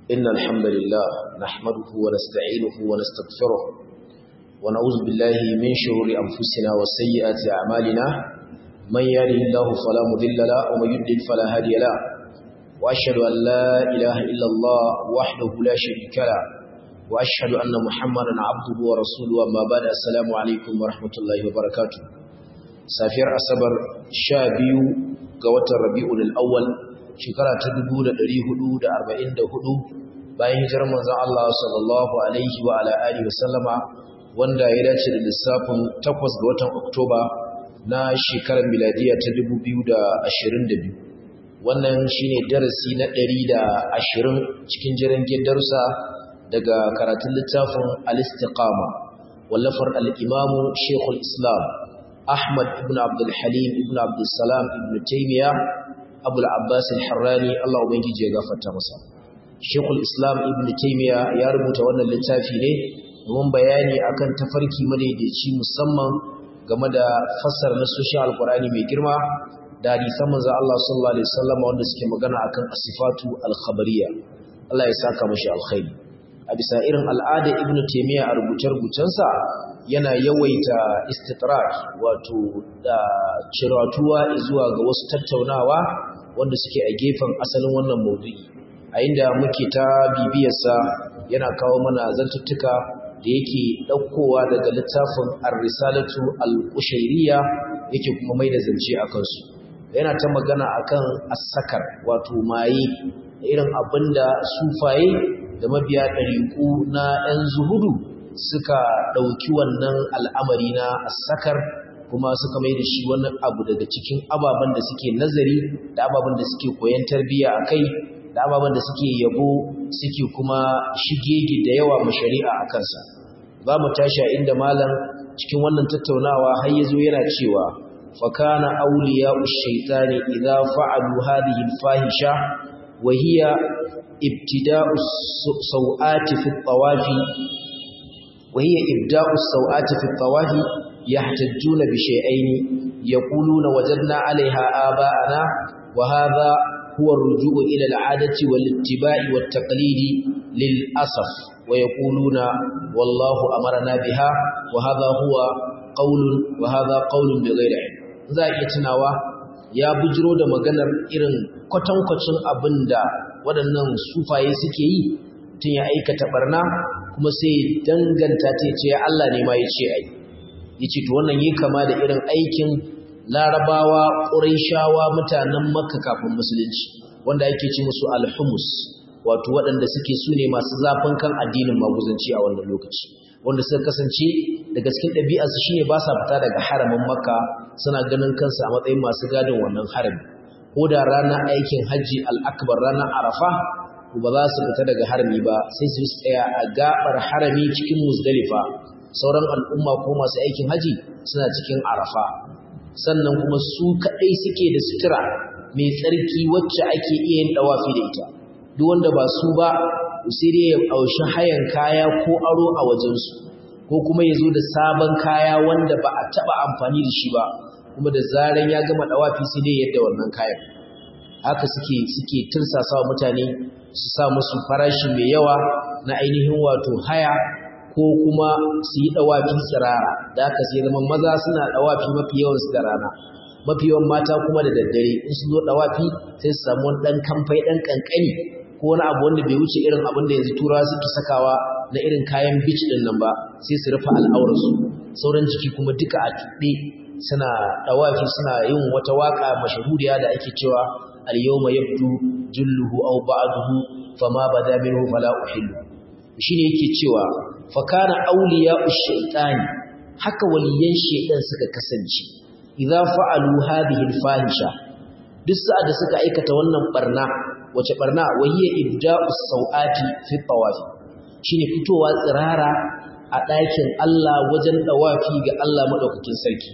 إن الحمد لله نحمده ونستعينه ونستغفره ونعوذ بالله من شرور أنفسنا وسيئات أعمالنا من يهده الله فلا مضل له ومن يضلل فلا هادي له وأشهد أن لا إله إلا الله وحده لا شريك له وأشهد أن محمدا عبده ورسوله أما بعد السلام عليكم ورحمة الله وبركاته سافر أصبر شابيو قوة الربيع الأول shekara ta 1444 bayan hijirar manzon Allah sallallahu alaihi wa ala alihi wasallama wanda ya dace da lissafin 8 ga watan Oktoba na shekarar miladiya ta 2022 wannan shine darasi na 120 cikin jirangin darussa daga karatun littafin al-istiqama wallafar al-imam Sheikhul Islam Ahmad ibn Abdul Halim ibn Abdul Salam ibn Taymiyyah abul abbas al-harrani Allah ubangiji ya gafarta masa shekul islam ibn taymiya ya rubuta wannan littafi ne domin bayani akan tafarki madaidaici musamman game da fassar nasoshin alqur'ani mai girma da hadisan manzo Allah sallallahu alaihi wasallam wanda suke magana akan asifatu al-khabariyya Allah ya saka mashi alkhairi a bisa irin al'ada ibn taymiya a rubuce-rubucensa yana yawaita istitrak wato da ciratuwa zuwa ga wasu tattaunawa wanda suke a gefen asalin wannan maudu'i a inda muke ta bibiyarsa yana kawo mana zantuttuka da yake ɗaukowa daga littafin ar-risalatu al-qushayriyya yake kuma mai da zance a kansu yana ta magana akan as-sakar wato maye irin abinda sufaye da mabiya ɗariƙu na 'yan zuhudu suka ɗauki wannan al'amari na as-sakar kuma suka mai da shi wani abu daga cikin ababen da suke nazari da ababen da suke koyan tarbiyya a kai da ababen da suke yabo suke kuma shigege da yawa mashari'a a kansa za mu tashi a inda malam cikin wannan tattaunawa har ya zo yana cewa fakana auliya ushaitani idza fa'alu hadhihi al-fahisha wa hiya ibtida'u sawati fi at-tawafi wa hiya ibda'u sawati fi at-tawafi يحتجون بشيئين يقولون وجدنا عليها آباءنا وهذا هو الرجوع إلى العادة والاتباع والتقليد للأسف ويقولون والله أمرنا بها وهذا هو قول وهذا قول بغير علم za iya tunawa ya bujiro da maganar irin kwatankwacin abin da waɗannan sufaye suke yi tun ya aikata barna kuma sai danganta ta ce Allah ne ma ya ce ai yace to wannan yi kama da irin aikin larabawa ƙurayshawa mutanen makka kafin musulunci wanda ake ci musu alhumus wato waɗanda suke su ne masu zafin kan addinin maguzanci a wannan lokaci wanda suka kasance daga cikin ɗabi'arsu shine ba sa fita daga haramin makka suna ganin kansu a matsayin masu gadin wannan harami ko da ranar aikin hajji al'akbar ranar arafa ba za su fita daga harami ba sai su tsaya a gabar harami cikin musdalifa sauran al'umma ko masu aikin haji suna cikin arafa sannan kuma su kaɗai suke da sutura mai tsarki wacce ake iya yin ɗawafi da ita duk wanda ba su ba sai dai ya ɗaushi hayan kaya ko aro a wajensu ko kuma ya zo da sabon kaya wanda ba a taɓa amfani da shi ba kuma da zaran ya gama ɗawafi sai dai yadda wannan kayan haka suke suke tursasa mutane su sa musu farashi mai yawa na ainihin wato haya ko kuma su yi ɗawafi tsirara da aka sai zama maza suna ɗawafi mafi yawan su da rana mafi yawan mata kuma da daddare in su zo ɗawafi sai su samu wani ɗan kamfai ɗan ƙanƙani ko wani abu wanda bai wuce irin abin da yanzu turawa suke sakawa na irin kayan beach ɗin nan ba sai su rufe al'aurarsu sauran jiki kuma duka a tuɗe suna ɗawafi suna yin wata waƙa mashahuriya da ake cewa al-yawma yabdu julluhu aw ba'duhu fama bada minhu fala uhillu shine yake cewa fakana auliya ushaytani haka waliyan shaytan suka kasance idza fa'alu hadhihi alfahisha duk sa'ada suka aikata wannan barna wace barna wahiya ibda'u sawati fi tawaf shine fitowa tsirara a ɗakin Allah wajen dawafi ga Allah madaukakin sarki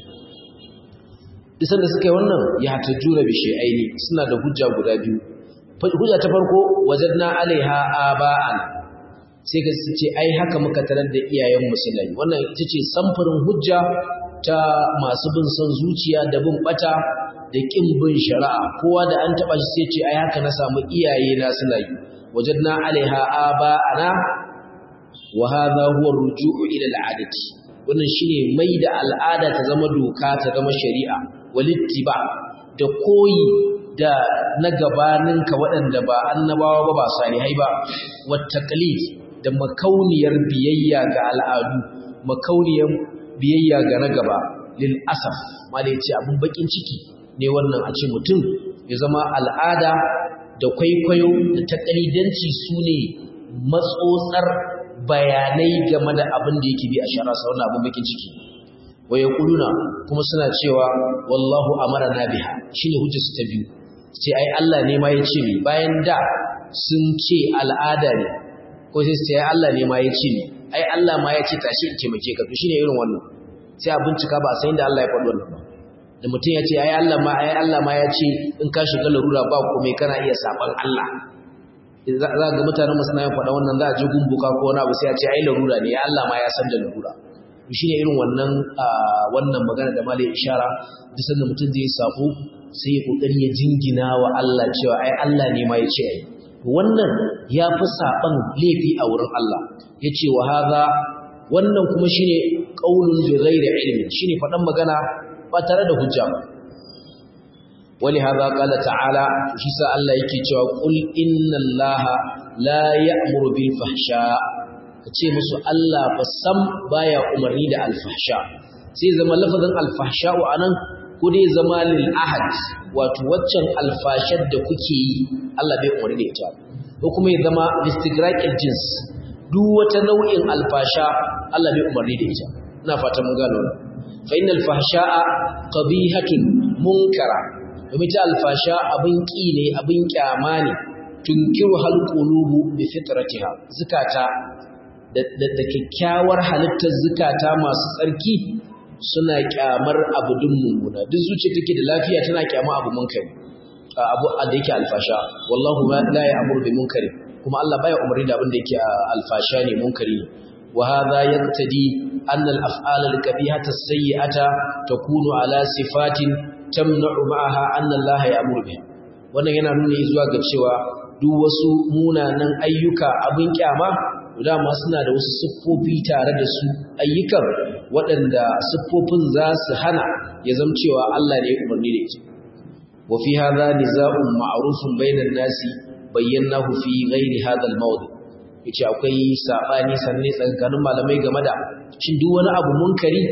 duk sanda suka yi wannan ya tajura bi shay'aini suna da hujja guda biyu hujja ta farko wajadna alaiha aba'ana sai ka ce ai haka muka tarar da iyayen musulmai wannan ita ce samfurin hujja ta masu bin son zuciya da bin bata da kin bin shari'a kowa da an taba shi sai ce ai haka na samu iyaye na suna yi wajadna alaiha aba'ana wa hadha huwa ar-ruju'u ila al-'adati wannan shine mai da al'ada ta zama doka ta zama shari'a walittiba da koyi da na gabaninka waɗanda ba annabawa ba ba salihai ba wattaqlid da makauniyar biyayya ga al'adu makauniyar biyayya ga na gaba lil asaf malai ce abun bakin ciki ne wannan a ce mutum ya zama al'ada da kwaikwayo da takalidanci su ne matsotsar bayanai game da abin da yake bi a shara sa wannan abin bakin ciki wa yaquluna kuma suna cewa wallahu amarna biha shine hujjar su ta biyu sai ai Allah ne ma ya ce mi bayan da sun ce al'ada ne ko sai sai Allah ne ma ya ce mi ai Allah ma ya ce tashi in taimake ka to shine irin wannan sai a bincika ba sai da Allah ya faɗi wannan ba da mutum ya ce ai Allah ma ai Allah ma ya ce in ka shiga larura ba komai kana iya saban Allah za ga mutanen mu suna yin faɗa wannan za a je gumbuka ko wani abu sai a ce ai larura ne ya Allah ma ya san da larura to shine irin wannan wannan magana da malai ishara duk sanda mutum zai sako sai ya kokari ya jingina wa Allah cewa ai Allah ne ma ya ce ai wannan ya fi saban laifi a wurin Allah yace wa hadha wannan kuma shine qaulun bi ghairi ilmin shine faɗan magana ba tare da hujja ba ولهذا قال تعالى شيسا الله yake cewa qul inna allaha la ya'muru bil fahsha kace musu Allah fa sam baya umarni da al fahsha sai zama lafazin al fahsha anan ko dai zama lil ahad wato waccan al fashar da kuke yi Allah bai umarni da ita ko kuma ya zama istigraqil jins duk wata nau'in al fasha Allah bai umarni da ita ina fatan mun gano fa innal fahsha'a qabihatun munkara domin ta alfasha abin ƙi ne abin ƙyama ne tunkiru halƙulubu bi fitratiha zukata da kyakkyawar halittar zukata masu tsarki suna ƙyamar abu dun mummuna duk zuciya take da lafiya tana ƙyama abu munkari abu da yake alfasha wallahu la ya'muru bi munkari kuma Allah baya umarni da abin da yake alfasha ne munkari wa hadha yaqtadi anna al-af'ala al-kabihata as-sayyi'ata takunu ala sifatin tamna'u ma'aha anna Allah ya'muru biha wannan yana nuna zuwa ga cewa duk wasu munanan ayyuka abin kyama dama suna da wasu siffofi tare da su ayyukan waɗanda siffofin za su hana ya zama cewa Allah ne ya umarni da ita wa fi hadha niza'un ma'rufun bainan nasi bayyanahu fi ghairi hadha al-mawdi yace akwai sabani sanne tsakanin malamai game da shin duk wani abu munkari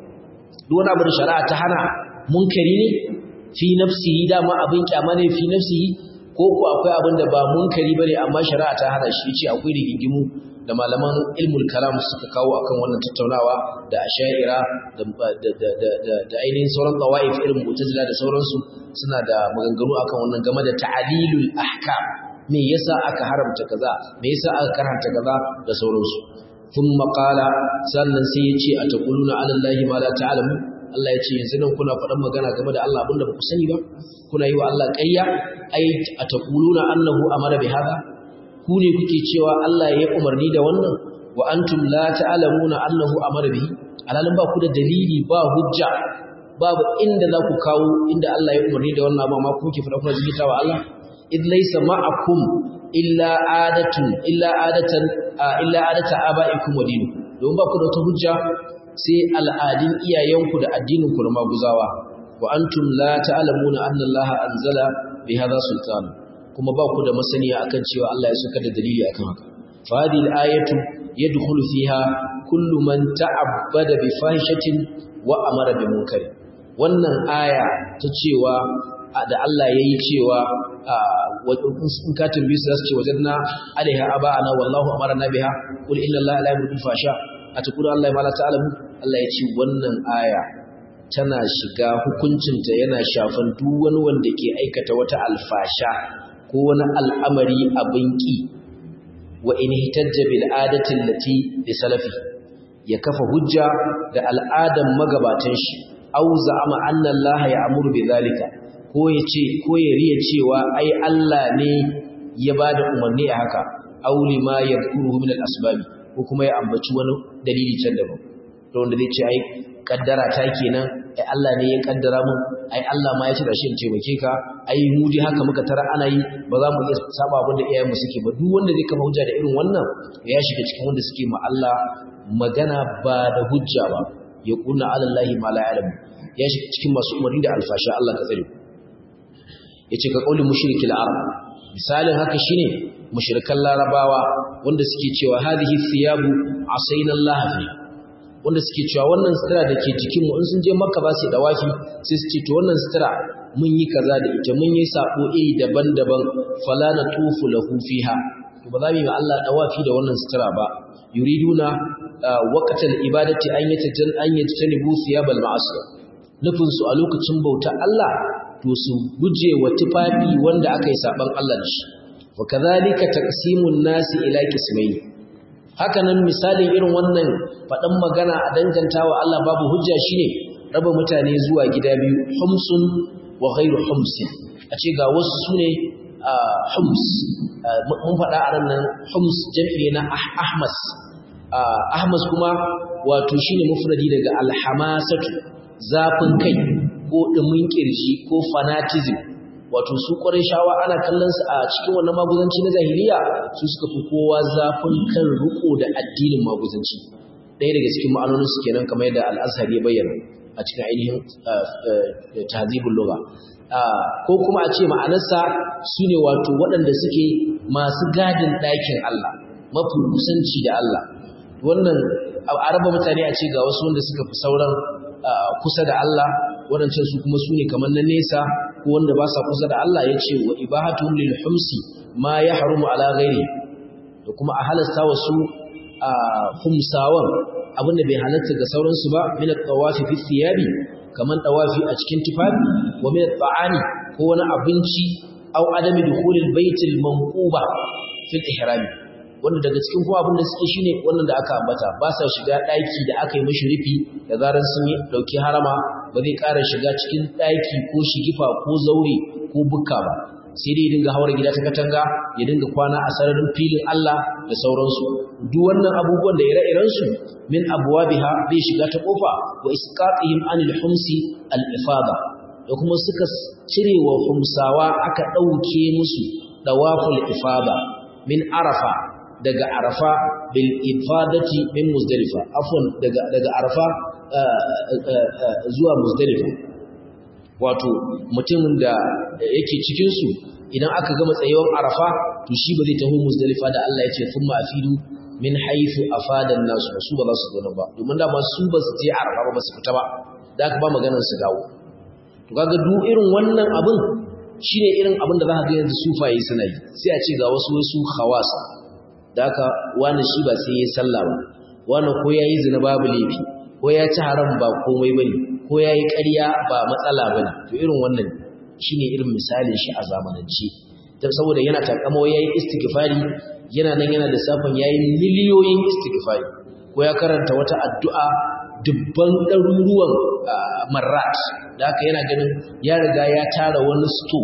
duk wani abu da shari'a ta hana munkari ne fi nafsihi dama abin kyama ne fi nafsihi ko ko akwai abin da ba munkari bane amma shari'a ta hana shi ce akwai rigingimu da malaman ilmul kalam suka kawo akan wannan tattaunawa da asha'ira da da da da ainihin sauran qawaif irin mu'tazila da sauransu suna da maganganu akan wannan game da ta'lilul ahkam me yasa aka haramta kaza me yasa aka karanta kaza da sauransu ثم قال sannan sai yace ataquluna ala allahi ma la ta'lamu Allah ya ce yanzu nan kuna faɗan magana game da Allah abinda ba ku sani ba kuna yi wa Allah ƙarya ai ataquluna annahu amara bi hada ku ne kuke cewa Allah ya umarni da wannan wa antum la ta'lamuna annahu amara bihi alalin ba ku da dalili ba hujja babu inda za ku kawo inda Allah ya umarni da wannan ba ma kuke faɗa kuna jigita wa Allah id laysa ma'akum illa adatun illa adatan illa adata aba'ikum wa dinukum don ba ku da wata hujja sai al'adun iyayenku da addininku na maguzawa wa antum la ta'lamuna anna Allah anzala bi hadha sultan kuma ba ku da masaniya akan cewa Allah ya saka da dalili akan haka fa hadhihi al-ayatu yadkhulu fiha kullu man ta'abbada bi fahishatin wa amara bi munkar wannan aya ta cewa da Allah yayi cewa in ka tambaye su zasu ce wajanna alaiha aba'ana wallahu amarna biha qul inna Allah la yamuru bil fasha atakuru Allah ma la ta'lamu Allah ya ce wannan aya tana shiga hukuncinta yana shafan duk wani wanda ke aikata wata alfasha ko wani al'amari abin ki wa in hitajja bil adati allati li salafi ya kafa hujja da al'adan magabatan shi au za'ama anna Allah ya'muru bi zalika ko ya ce ko ya riya cewa ai Allah ne ya bada umarni a haka aw lima yadhkuruhu min al-asbab ko kuma ya ambaci wani dalili can daban to wanda zai ce ai kaddara ta kenan ai Allah ne ya kaddara mun ai Allah ma ya ce da shi in taimake ka ai mu dai haka muka tara ana yi ba za mu iya saba abin da iyayen mu suke ba duk wanda zai kafa hujja da irin wannan ya shiga cikin wanda suke ma Allah magana ba da hujja ba ya kunna ala Allah ma la ya'lamu ya shiga cikin masu umarni da alfasha Allah ka tsare yace ka kaulin mushrikil arab misalin haka shine mushrikan larabawa wanda suke cewa hadhihi thiyabu asayna Allah fi wanda suke cewa wannan sutura da ke jikinmu in sun je makka ba su dawafi sai su ce to wannan sutura mun yi kaza da ita mun yi sabo iri daban-daban fala na tufu lahu fiha to ba za mu yi Allah dawafi da wannan sutura ba yuriduna waqtal ibadati an yatajan an yatanibu thiyabal ma'asiya nufin su a lokacin bauta Allah to su guje wa tufafi wanda aka yi saban Allah da shi wa kadhalika taqsimun nasi ila qismayn hakanan misalin irin wannan faɗan magana a danganta wa Allah babu hujja shine raba mutane zuwa gida biyu humsun wa ghairu humsin a ce ga wasu sune hums mun faɗa a nan hums jam'i na ahmas ahmas kuma wato shine mufradi daga alhamasatu zafin kai ko dumin kirji ko fanatism wato su shawa ana kallon su a cikin wannan maguzanci na jahiliya su suka fi kowa zafin kan riko da addinin maguzanci ɗaya daga cikin ma'anonin su kenan kamar yadda al-azhar ya bayyana a cikin ainihin tahzibul lugha ko kuma a ce ma'anarsa sune wato waɗanda suke masu gadin ɗakin Allah mafi kusanci da Allah wannan a raba mutane a ce ga wasu wanda suka fi sauran kusa da Allah waɗancan su kuma su ne kamar na nesa ko wanda ba sa kusa da Allah ya ce wa ibahatuhum lil humsi ma ya harumu ala ghairi da kuma a halasta wasu a humsawan abinda bai halatta ga sauransu ba min at-tawafi fi thiyabi kaman tawafi a cikin tufafi wa min at-ta'ani ko wani abinci aw adami dukhulil baitil manquba fil ihrami wanda daga cikin kuma abin da suke shine wannan da aka ambata ba sa shiga daki da aka yi mishi rufi da zaran sun yi dauki harama ba zai ƙara shiga cikin daki ko shigifa ko zaure ko bukka ba sai dai dinga hawar gida ta katanga ya dinga kwana a sararin filin Allah da sauransu duk wannan abubuwan da ire-iren su min abwabiha zai shiga ta kofa wa isqatihim anil humsi al ifada da kuma suka cire wa humsawa aka dauke musu dawaful ifada min arafa daga arafa bil ifadati min muzdalifa afwan daga daga arafa zuwa muzdalifa wato mutumin da yake cikin su idan aka gama tsayuwar arafa to shi ba zai taho muzdalifa da Allah ya ce thumma afidu min haythu afadan nasu su ba za su zo ba domin da ba su ba su je arafa ba su fita ba da aka ba maganar su dawo to kaga duk irin wannan abin shine irin abin da za ka ga yanzu sufaye suna yi sai a ce ga wasu wasu khawasa da haka wani shi ba sai yayi sallah ba wani ko yayi zina babu laifi ko ya ci haram ba komai bane ko yayi ƙarya ba matsala bane to irin wannan shine irin misalin shi a zamanance dan saboda yana takamo yayi istighfari yana nan yana da safan yayi miliyoyin istighfari ko ya karanta wata addu'a dubban ɗaruruwan marrat da haka yana ganin ya riga ya tara wani sto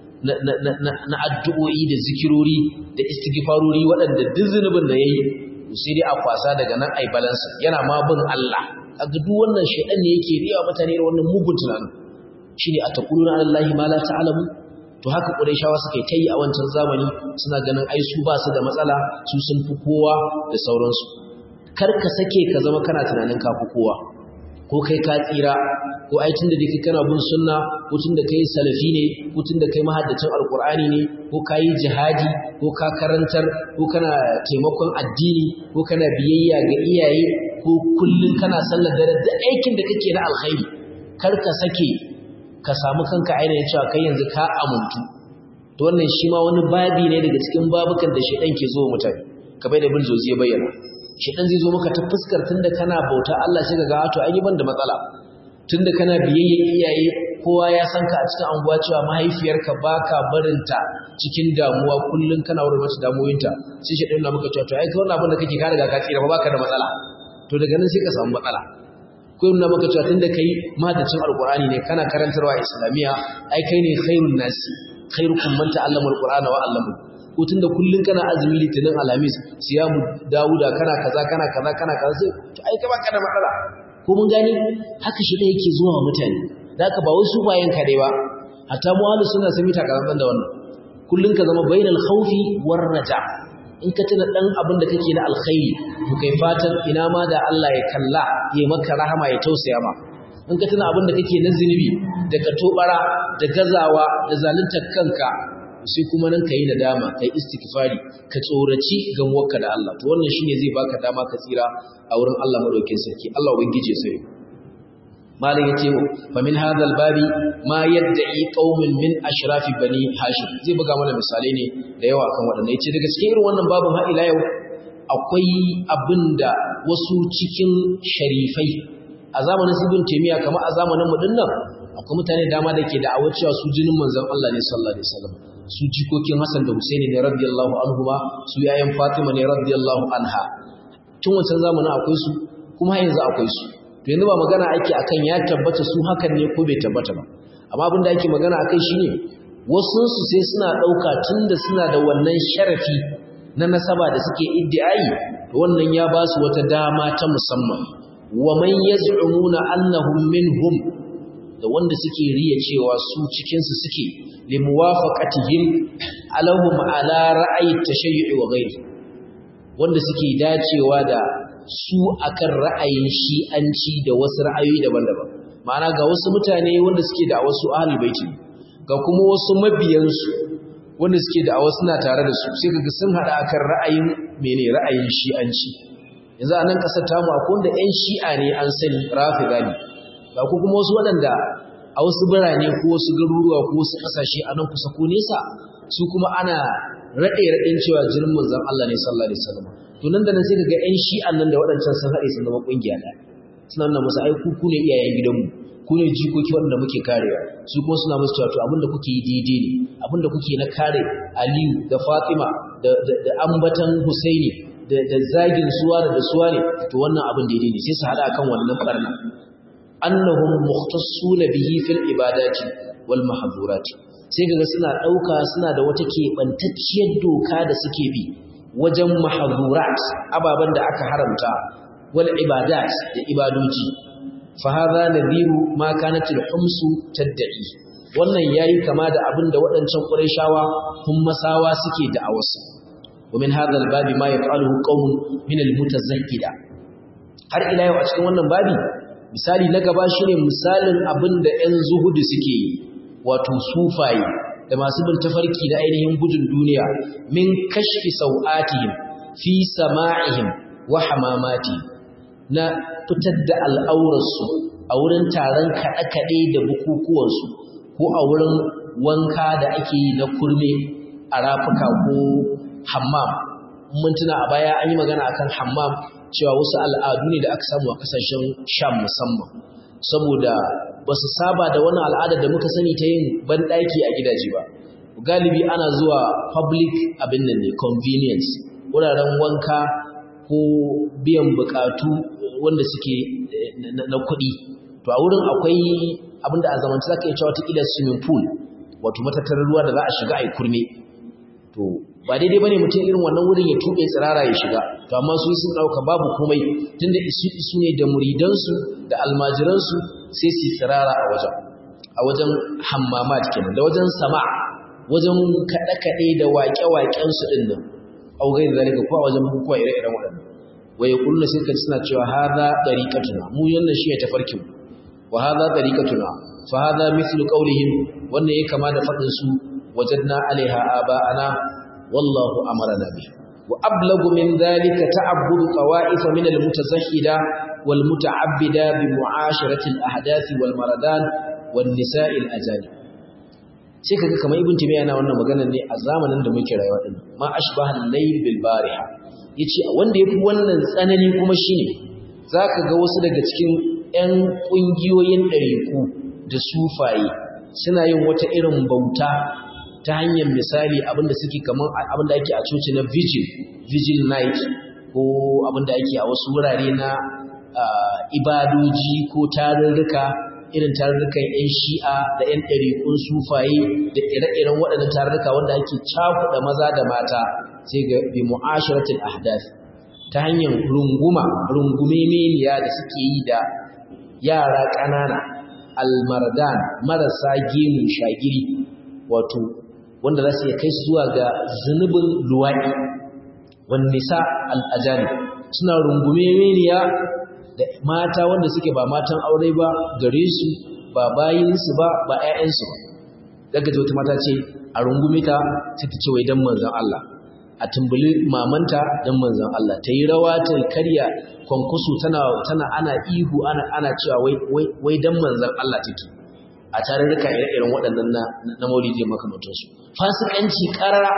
na addu'o'i da zikirori da istighfarori waɗanda duk zunubin da yayi sai dai a kwasa daga nan ai balansa yana ma bin Allah kaga duk wannan shedan ne yake riya mutane da wannan mugun tunanin shine ataquluna alallahi ma la ta'lamu to haka qurayshawa suka yi a wancan zamani suna ganin ai su ba su da matsala su sun fi kowa da sauransu kar ka sake ka zama kana tunanin ka fi kowa ko kai ka tsira ko ai tunda dake kana bin sunna ko tunda kai salafi ne ko tunda kai mahaddacin alqur'ani ne ko kai jihadi ko ka karantar ko kana taimakon addini ko kana biyayya ga iyaye ko kullun kana sallar dare da aikin da kake na alkhairi kar ka sake ka samu kanka ainihin cewa kai yanzu ka amuntu to wannan shi ma wani babi ne daga cikin babukan da shedan ke zo mutane kamar da bin zozi ya bayyana shedan zai zo maka ta fuskar tunda kana bauta Allah sai kaga to ai ban da matsala tunda kana biyayyen iyaye kowa ya san ka a cikin anguwa cewa mahaifiyarka baka barinta cikin damuwa kullun kana wurin mata damuwoyinta sai shedan na maka cewa to ai kai wannan abin da kake ka riga ka tsira ba baka da matsala to daga nan sai ka samu matsala ko yana maka cewa tunda kai mahadacin alqur'ani ne kana karantarwa islamiya ai kai ne khairun nasi khairukum man ta'allama alqur'ana wa 'allama ko tunda kullun kana azumi litinin alhamis siyamu dauda kana kaza kana kaza kana kaza sai to ai ka baka da matsala ko mun gani haka shi ɗaya yake zuwa mutane da haka ba wasu bayan kaɗai ba hatta mu ahlus sunna sun yi takarantar da wannan kullun ka zama bainal khawfi war raja in ka tuna dan abin da kake na alkhairi to kai fatan ina ma da Allah ya kalla ya maka rahama ya tausaya ma in ka tuna abin da kake na zinubi da ka tobara da gazawa da zaluntar kanka sai kuma nan kai nadama kai istighfari ka tsoraci gamuwarka da Allah to wannan shine zai baka dama ka tsira a wurin Allah madaukakin sarki Allah ubangije sai malam yace fa min hadha albabi ma yad'i qaumin min ashrafi bani hashim zai buga mana misalai ne da yawa kan wadannan yace daga cikin irin wannan babin har ila yau akwai abinda wasu cikin sharifai a zamanin ibn taymiya kamar a zamanin mu dinnan akwai mutane dama da ke da'awar cewa su jinin manzon Allah ne sallallahu alaihi wasallam su jikokin Hassan da Husaini ne radiyallahu anhuma su yayin Fatima ne radiyallahu anha tun wancan zamanin akwai su kuma yanzu akwai su to yanzu ba magana ake akan ya tabbata su hakan ne ko bai tabbata ba amma abin da ake magana akai shine wasu su sai suna dauka tunda suna da wannan sharafi na nasaba da suke iddiai to wannan ya ba su wata dama ta musamman wa man yaz'umuna annahum minhum da wanda suke riya cewa su cikin su suke limuwafaqatihim alahum ala ra'ayi tashayyu'i wa ghairi wanda suke dacewa da su akan ra'ayin shi'anci da wasu ra'ayoyi daban-daban ma'ana ga wasu mutane wanda suke da wasu ahlul baiti ga kuma wasu mabiyansu wanda suke da wasu na tare da su sai kaga sun hada akan ra'ayin mene ra'ayin shi'anci yanzu a nan kasar tamu akwai wanda ƴan shi'a ne an sani rafida ne ga ku kuma wasu waɗanda a wasu birane ko wasu garuruwa ko wasu ƙasashe a nan kusa ko nesa su kuma ana raɗe raɗin cewa jinin manzon Allah ne sallallahu alaihi wasallam to nan da nan sai kaga ƴan shi'an nan da waɗancan sun haɗe sun zama ƙungiya ɗaya suna nuna musu ai ku ne iyayen gidanmu ku ne jikoki waɗanda muke karewa su kuma suna musu cewa to abin da kuke yi daidai ne abin da kuke na kare Aliyu da Fatima da da ambatan Husaini da da zagin suwa da suwa ne to wannan abin daidai ne sai su hada kan wannan barna annahum mukhtassuna bihi fil ibadati wal mahdhurati sai kaga suna dauka suna da wata kebantacciyar doka da suke bi wajen mahdhurat ababan da aka haramta wal ibadat da ibadoji fa hadha nadhiru ma kanat al humsu tad'i wannan yayi kama da abin da waɗancan qurayshawa hummasawa suke da'awarsu ومن هذا الباب ما يفعله قوم من المتزهدة har ila yau a cikin wannan babi misali na gaba shine misalin abin da 'yan zuhudu suke yi wato sufaye da masu bin tafarki da ainihin gudun duniya min kashfi sau'atihim fi sama'ihim wa hamamati na fitar da al'aurarsu a wurin taron kaɗe-kaɗe da bukukuwansu ko a wurin wanka da ake yi na kurme a rafuka ko hammam mun tuna a baya an yi magana akan hammam cewa wasu al'adu ne da aka samu a kasashen sham musamman saboda ba su saba da wani al'ada da muka sani ta yin banɗaki a gidaje ba galibi ana zuwa public abin nan ne convenience wuraren wanka ko biyan bukatu wanda suke na kuɗi to a wurin akwai abin da a zamanci za ka yi cewa ta ƙila swimming pool wato matattarar ruwa da za a shiga a yi kurme to ba daidai bane mutum irin wannan wurin ya tube tsirara ya shiga to amma su sun dauka babu komai tunda isu isu ne da muridansu da almajiransu sai su tsirara a wajen a wajen hammamat kenan da wajen sama wajen kada kade da waƙe waƙen su din nan au gairi zalika ko a wajen bukukuwa ire-iren waɗannan waye kullu sai ka suna cewa hadha dariqatuna mu yannan shi ya tafarkin wa hadha dariqatuna fa hadha mithlu qawlihim wannan yake kama da fadin su wajadna alaiha aba'ana والله أمرنا به وأبلغ من ذلك تعبد طوائف من المتزهدة والمتعبدة بمعاشرة الأحداث والمردان والنساء الأجانب sai kaga kamar ibn timiya yana wannan magana ne a zamanin da muke rayuwa din ma ashbaha al-layl bil bariha yace wanda yafi wannan tsanani kuma shine zaka ga wasu daga cikin ƴan kungiyoyin ɗariku da sufaye suna yin wata irin bauta ta hanyar misali abinda suke kamar abinda ake a coci na vigil vigil night ko abinda ake a wasu wurare na ibadoji ko tarurruka irin tarurrukan 'yan shi'a da 'yan ɗariƙun sufaye da ire-iren waɗannan tarurruka wanda ake cakuɗa maza da mata sai ga bi mu'asharatul ahdath ta hanyar runguma rungume meniya da suke yi da yara ƙanana almardan marasa gemu shagiri wato wanda za su iya kai zuwa ga zunubin luwaɗi wani nisa al'ajari suna rungume meniya da mata wanda suke ba matan aure ba gare su ba bayinsu ba ba 'ya'yansu ba daga wata mata ce a rungume ta sai ta ce wai dan manzon Allah a tumbuli mamanta dan manzon Allah ta yi rawa ta karya kwankwaso tana tana ana ihu ana ana cewa wai wai wai dan manzon Allah take a tarurruka ire-iren waɗannan na na maulidi makamantansu fasikanci karara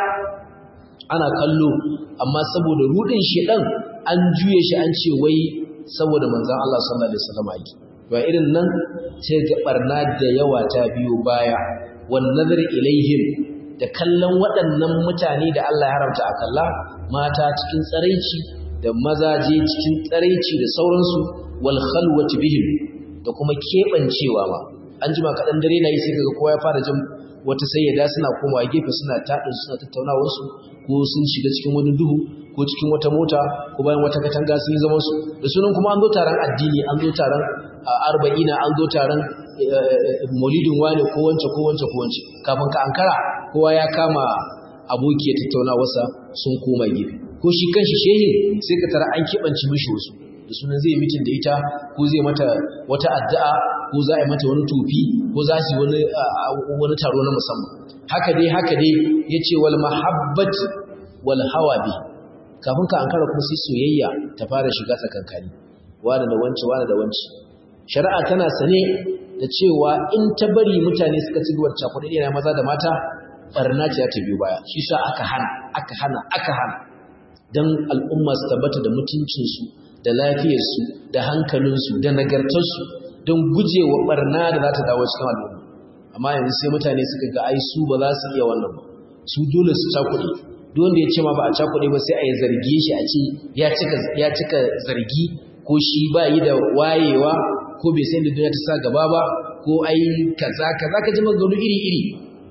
ana kallo amma saboda rudin shedan an juye shi an ce wai saboda manzon Allah sallallahu alaihi wasallam yake ba irin nan sai ga barna da yawa ta biyo baya wan nazar ilaihim da kallon waɗannan mutane da Allah ya haramta a kalla mata cikin tsaraici da mazaje cikin tsaraici da sauransu wal khalwati bihim da kuma kebancewa ma an jima kaɗan dare na yi sai kaga kowa ya fara jin wata sayyada suna komawa gefe suna taɗin suna tattaunawar su ko sun shiga cikin wani duhu ko cikin wata mota ko bayan wata katanga sun yi zaman su da sunan kuma an zo taron addini an zo taron arba'ina an zo taron maulidin wane ko wance ko wance ko wance kafin ka ankara kowa ya kama abokiyar tattaunawarsa sun koma gefe ko shi kanshi shehin sai ka tara an kibanci mishi wasu da sunan zai mitin da ita ko zai mata wata addu'a ko za a yi mata wani tofi ko za su yi wani taro na musamman haka dai haka dai yace wal mahabbat wal hawa bi kafin ka ankara kuma sai soyayya ta fara shiga tsakankani wani da wance wani da wance shari'a tana sane da cewa in ta bari mutane suka ci gaba da cakuɗi na maza da mata barna ce ta biyo baya shi sa aka hana aka hana aka hana dan al'umma su tabbata da mutuncinsu da lafiyarsu da hankalinsu da nagartarsu don gujewa barna da za ta dawo cikin al'umma amma yanzu sai mutane suka ga ai su ba za su iya wannan ba su dole su cakuɗe duk wanda ya ce ma ba a cakuɗe ba sai a yi zarge shi a ce ya cika zargi ko shi ba yi da wayewa ko bai san da duniya ta sa gaba ba ko ai kaza kaza ka ji maganganu iri iri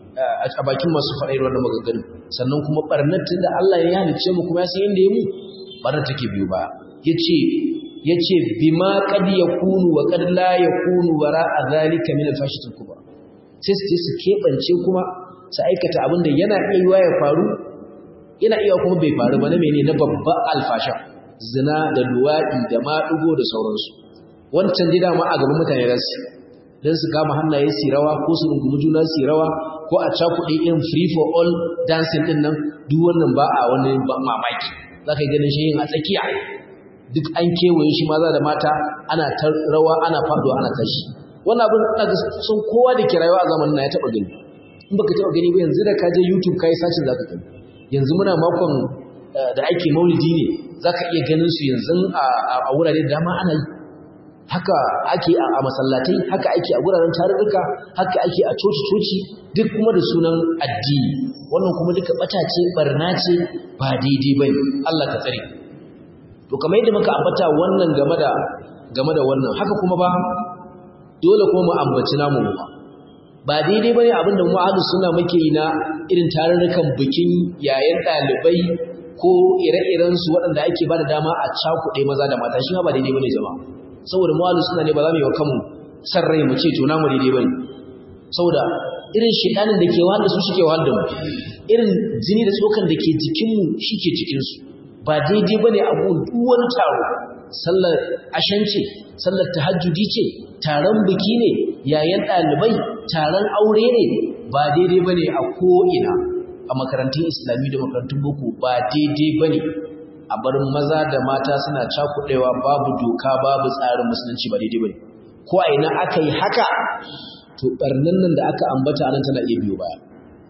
a bakin masu faɗa irin wannan maganganu sannan kuma barnar tun da Allah ya halicce mu kuma ya san inda ya mu barnar take biyu ba yace yace bima qad yakunu wa qad la yakunu wara zalika min al-fashatil kubra sai su su kebance kuma su aikata abin da yana iya yiwa ya faru yana iya kuma bai faru ba na mene na babba alfasha zina da luwaɗi da maɗugo da sauransu wancan dai dama a gaban mutane za su don su kama hannaye su rawa ko su rungumi juna su rawa ko a cakuɗe irin free for all dancing ɗin nan duk wannan ba a wani mamaki za ka yi ganin shi yin a tsakiya duk an kewaye shi maza da mata ana ta rawa ana faɗuwa ana tashi wannan abin ina ga sun kowa da ke rayuwa a zamanin na ya taɓa gani in baka taɓa gani ba yanzu da ka je youtube ka yi sacin za ka gani yanzu muna makon da ake maulidi ne za ka iya ganin su yanzu a wurare da dama ana yi haka ake a masallatai haka ake a wuraren tarurruka haka ake a coci-coci duk kuma da sunan addini wannan kuma duka bata ce barna ce ba daidai ba ne Allah ka tsare to kamar yadda muka ambata wannan game da game da wannan haka kuma ba dole kuma mu ambaci namu ba ba daidai bane abinda mu ahlus sunna muke yi na irin tarurrukan bikin yayin dalibai ko ire-iren su waɗanda ake bada dama a cakuɗe maza da mata shi ma ba daidai bane jama'a saboda mu ahlus sunna ne ba za mu yi wa kanmu san rai mu ce to namu daidai bane saboda irin shedanin da ke wahal da su shike wahal da mu irin jini da tsokan da ke jikin mu shike jikin su ba daidai bane a gun duk wani taro sallar ashance sallar tahajjudi ce taron biki ne yayin ɗalibai taron aure ne ba daidai bane a ko'ina a makarantun islami da makarantun boko ba daidai bane a bar maza da mata suna cakuɗewa babu doka babu tsarin musulunci ba daidai bane ko a ina aka yi haka to barnan nan da aka ambata anan tana iya biyo baya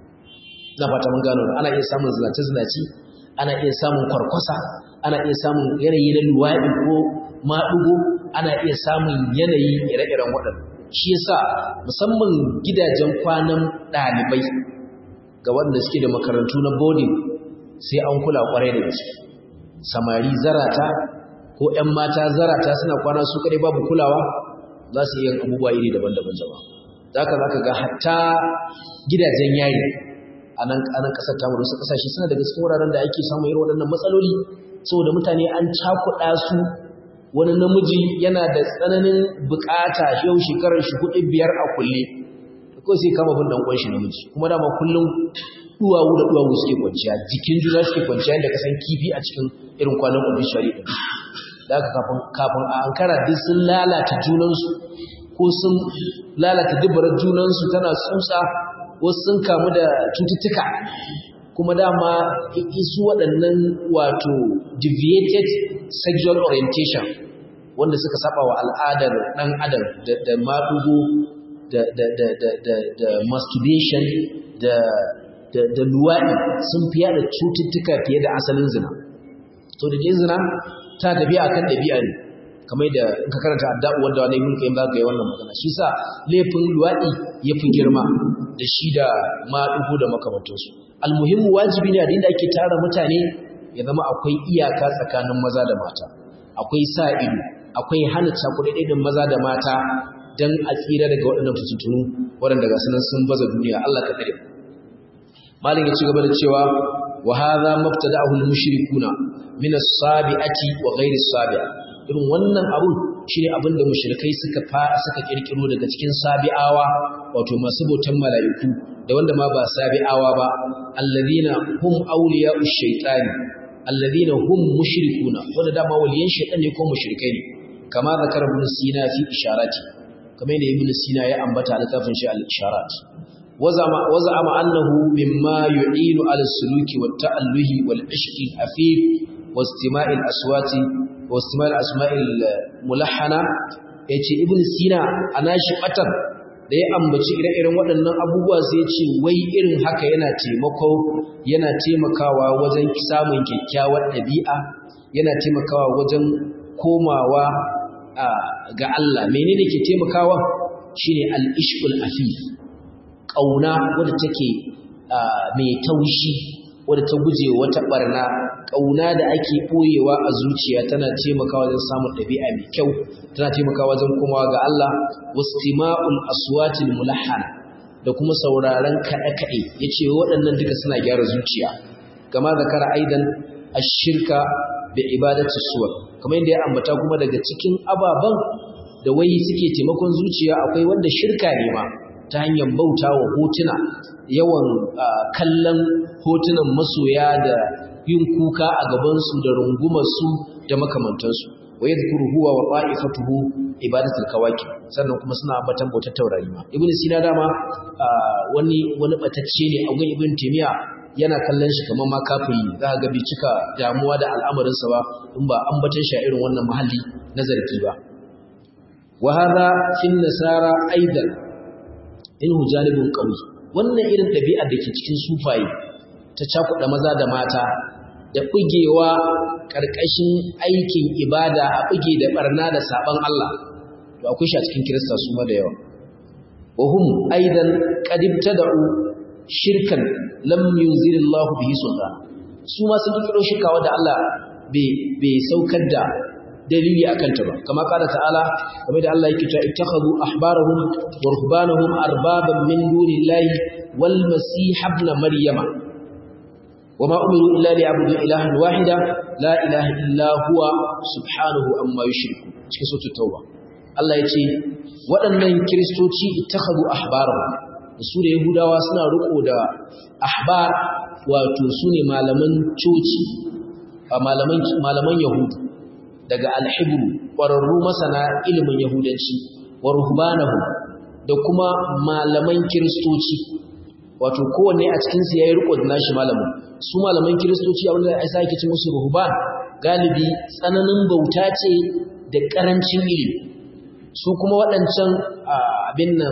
na fata mun gano ana iya samun zinace zinaci ana iya samun kwarkwasa ana iya samun yanayi na luwaɗi ko maɗugo ana iya samun yanayi ire-iren waɗanda shi yasa musamman gidajen kwanan ɗalibai ga wanda suke da makarantu na boarding sai an kula ƙwarai da gaske samari zarata ko 'yan mata zarata suna kwana su kaɗai babu kulawa za su yi abubuwa iri daban-daban jama'a za ka za ka ga hatta gidajen yari a nan ƙasar tamu da wasu ƙasashe suna daga cikin wuraren da ake samun irin waɗannan matsaloli saboda mutane an cakuɗa su wani namiji yana da tsananin bukata yau shekarar shi hudu biyar a kulle ko sai kama bin dan shi namiji kuma dama kullum duwawu da duwawu suke kwanciya jikin juna suke kwanciya inda ka san kifi a cikin irin kwanan obituary din da haka kafin kafin a ankara duk sun lalata junansu ko sun lalata dubarar junansu tana tsutsa wasu sun kamu da cututtuka kuma dama isu waɗannan wato deviated sexual orientation wanda suka saba wa al'adar ɗan adam da maɗugo da masturbation da luwaɗi sun fiye da cututtuka fiye da asalin zina to da ke zina ta tafiya akan ɗabi'a ne kamar da in ka karanta adda'u wanda wani ibn qayyim zaka yi wannan magana shi sa laifin luwaɗi ya fi girma da shi da maɗugo da makamantansu almuhimmu wajibi ne a da ake tara mutane ya zama akwai iyaka tsakanin maza da mata akwai sa ido akwai hana cakuɗaɗɗin maza da mata don a tsira daga waɗannan fitintunu waɗanda ga sunan sun baza duniya Allah ka tsare malin ya ci gaba da cewa wa hadha mabtada'ahu al-mushrikuna min as-sabi'ati wa ghayri as-sabi'a irin wannan abun shine abin da mushrikai suka fa suka kirkiro daga cikin sabi'awa wato masu bautan mala'iku da wanda ma ba sabi'awa ba alladhina hum awliya'u shaytani alladhina hum mushrikuna wanda dama waliyan shaytan ne ko mushrikai ne kama zakar ibn sina fi isharati kamar yadda ibn sina ya ambata a littafin shi al-isharat wazama wazama annahu mimma yu'inu ala suluki wat ta'alluhi wal ishqi afif wastima'i al-aswati wastima'i al-asma'i al-mulahhana yace ibn sina anashi batar da ya ambaci ire-iren waɗannan abubuwa sai ce wai irin haka yana taimako yana taimakawa wajen samun kyakkyawar ɗabi'a yana taimakawa wajen komawa ga Allah menene ke taimakawa shine al-ishqul afif kauna wadda take mai taushi wadda ta guje wata barna kauna da ake boyewa a zuciya tana taimakawa wajen samun ɗabi'a mai kyau tana taimakawa wajen komawa ga Allah wastima'ul aswatil mulahhana da kuma sauraron kaɗe-kaɗe yace waɗannan duka suna gyara zuciya kama zakara aidan ash-shirka bi ibadati suwar kamar yadda ya ambata kuma daga cikin ababan da wai suke taimakon zuciya akwai wanda shirka ne ma ta hanyar bauta wa hotuna yawan kallon hotunan masoya da yin kuka a gabansu da rungumarsu da makamantansu wa yadhkuru huwa wa qa'ifatuhu ibadatul kawakib sannan kuma suna ambatan bautar taurari ma ibnu sina dama wani wani batacce ne a gun ibnu taymiya yana kallon shi kamar ma kafiri za ga bai cika damuwa da al'amarinsa ba in ba ambatan shi a irin wannan mahalli na zargi ba wa hadha fi nasara aidan inhu janibun qawi wannan irin ɗabi'ar da ke cikin sufaye ta cakuɗa maza da mata da bugewa ƙarƙashin aikin ibada a buge da barna da saban Allah to akwai shi a cikin kirista su ma da yawa wa hum aidan qad ibtada'u shirkan lam yunzilillahu bihi sultan su ma sun kiro shirka wanda Allah bai saukar da dalili akan ta ba kama kada ta'ala kamar da Allah yake cewa ittakhadhu ahbarahum wa ruhbanahum arbaban min dunillahi wal masih ibn maryama wama umiru illa liya'budu ilahan wahida la ilaha illa huwa subhanahu amma yushriku cikin suratul tauba Allah yace waɗannan kristoci ittakhadhu ahbarahum su da yahudawa suna riko da ahbar wato sune malaman coci malaman malaman yahudu daga alhibru ƙwararru masana ilimin yahudanci wa ruhbanahu da kuma malaman kiristoci wato kowanne a cikinsu ya yi riko da nashi malamin su malaman kiristoci a wanda ya sake ci musu ruhban galibi tsananin bauta ce da ƙarancin ilimi su kuma waɗancan abin nan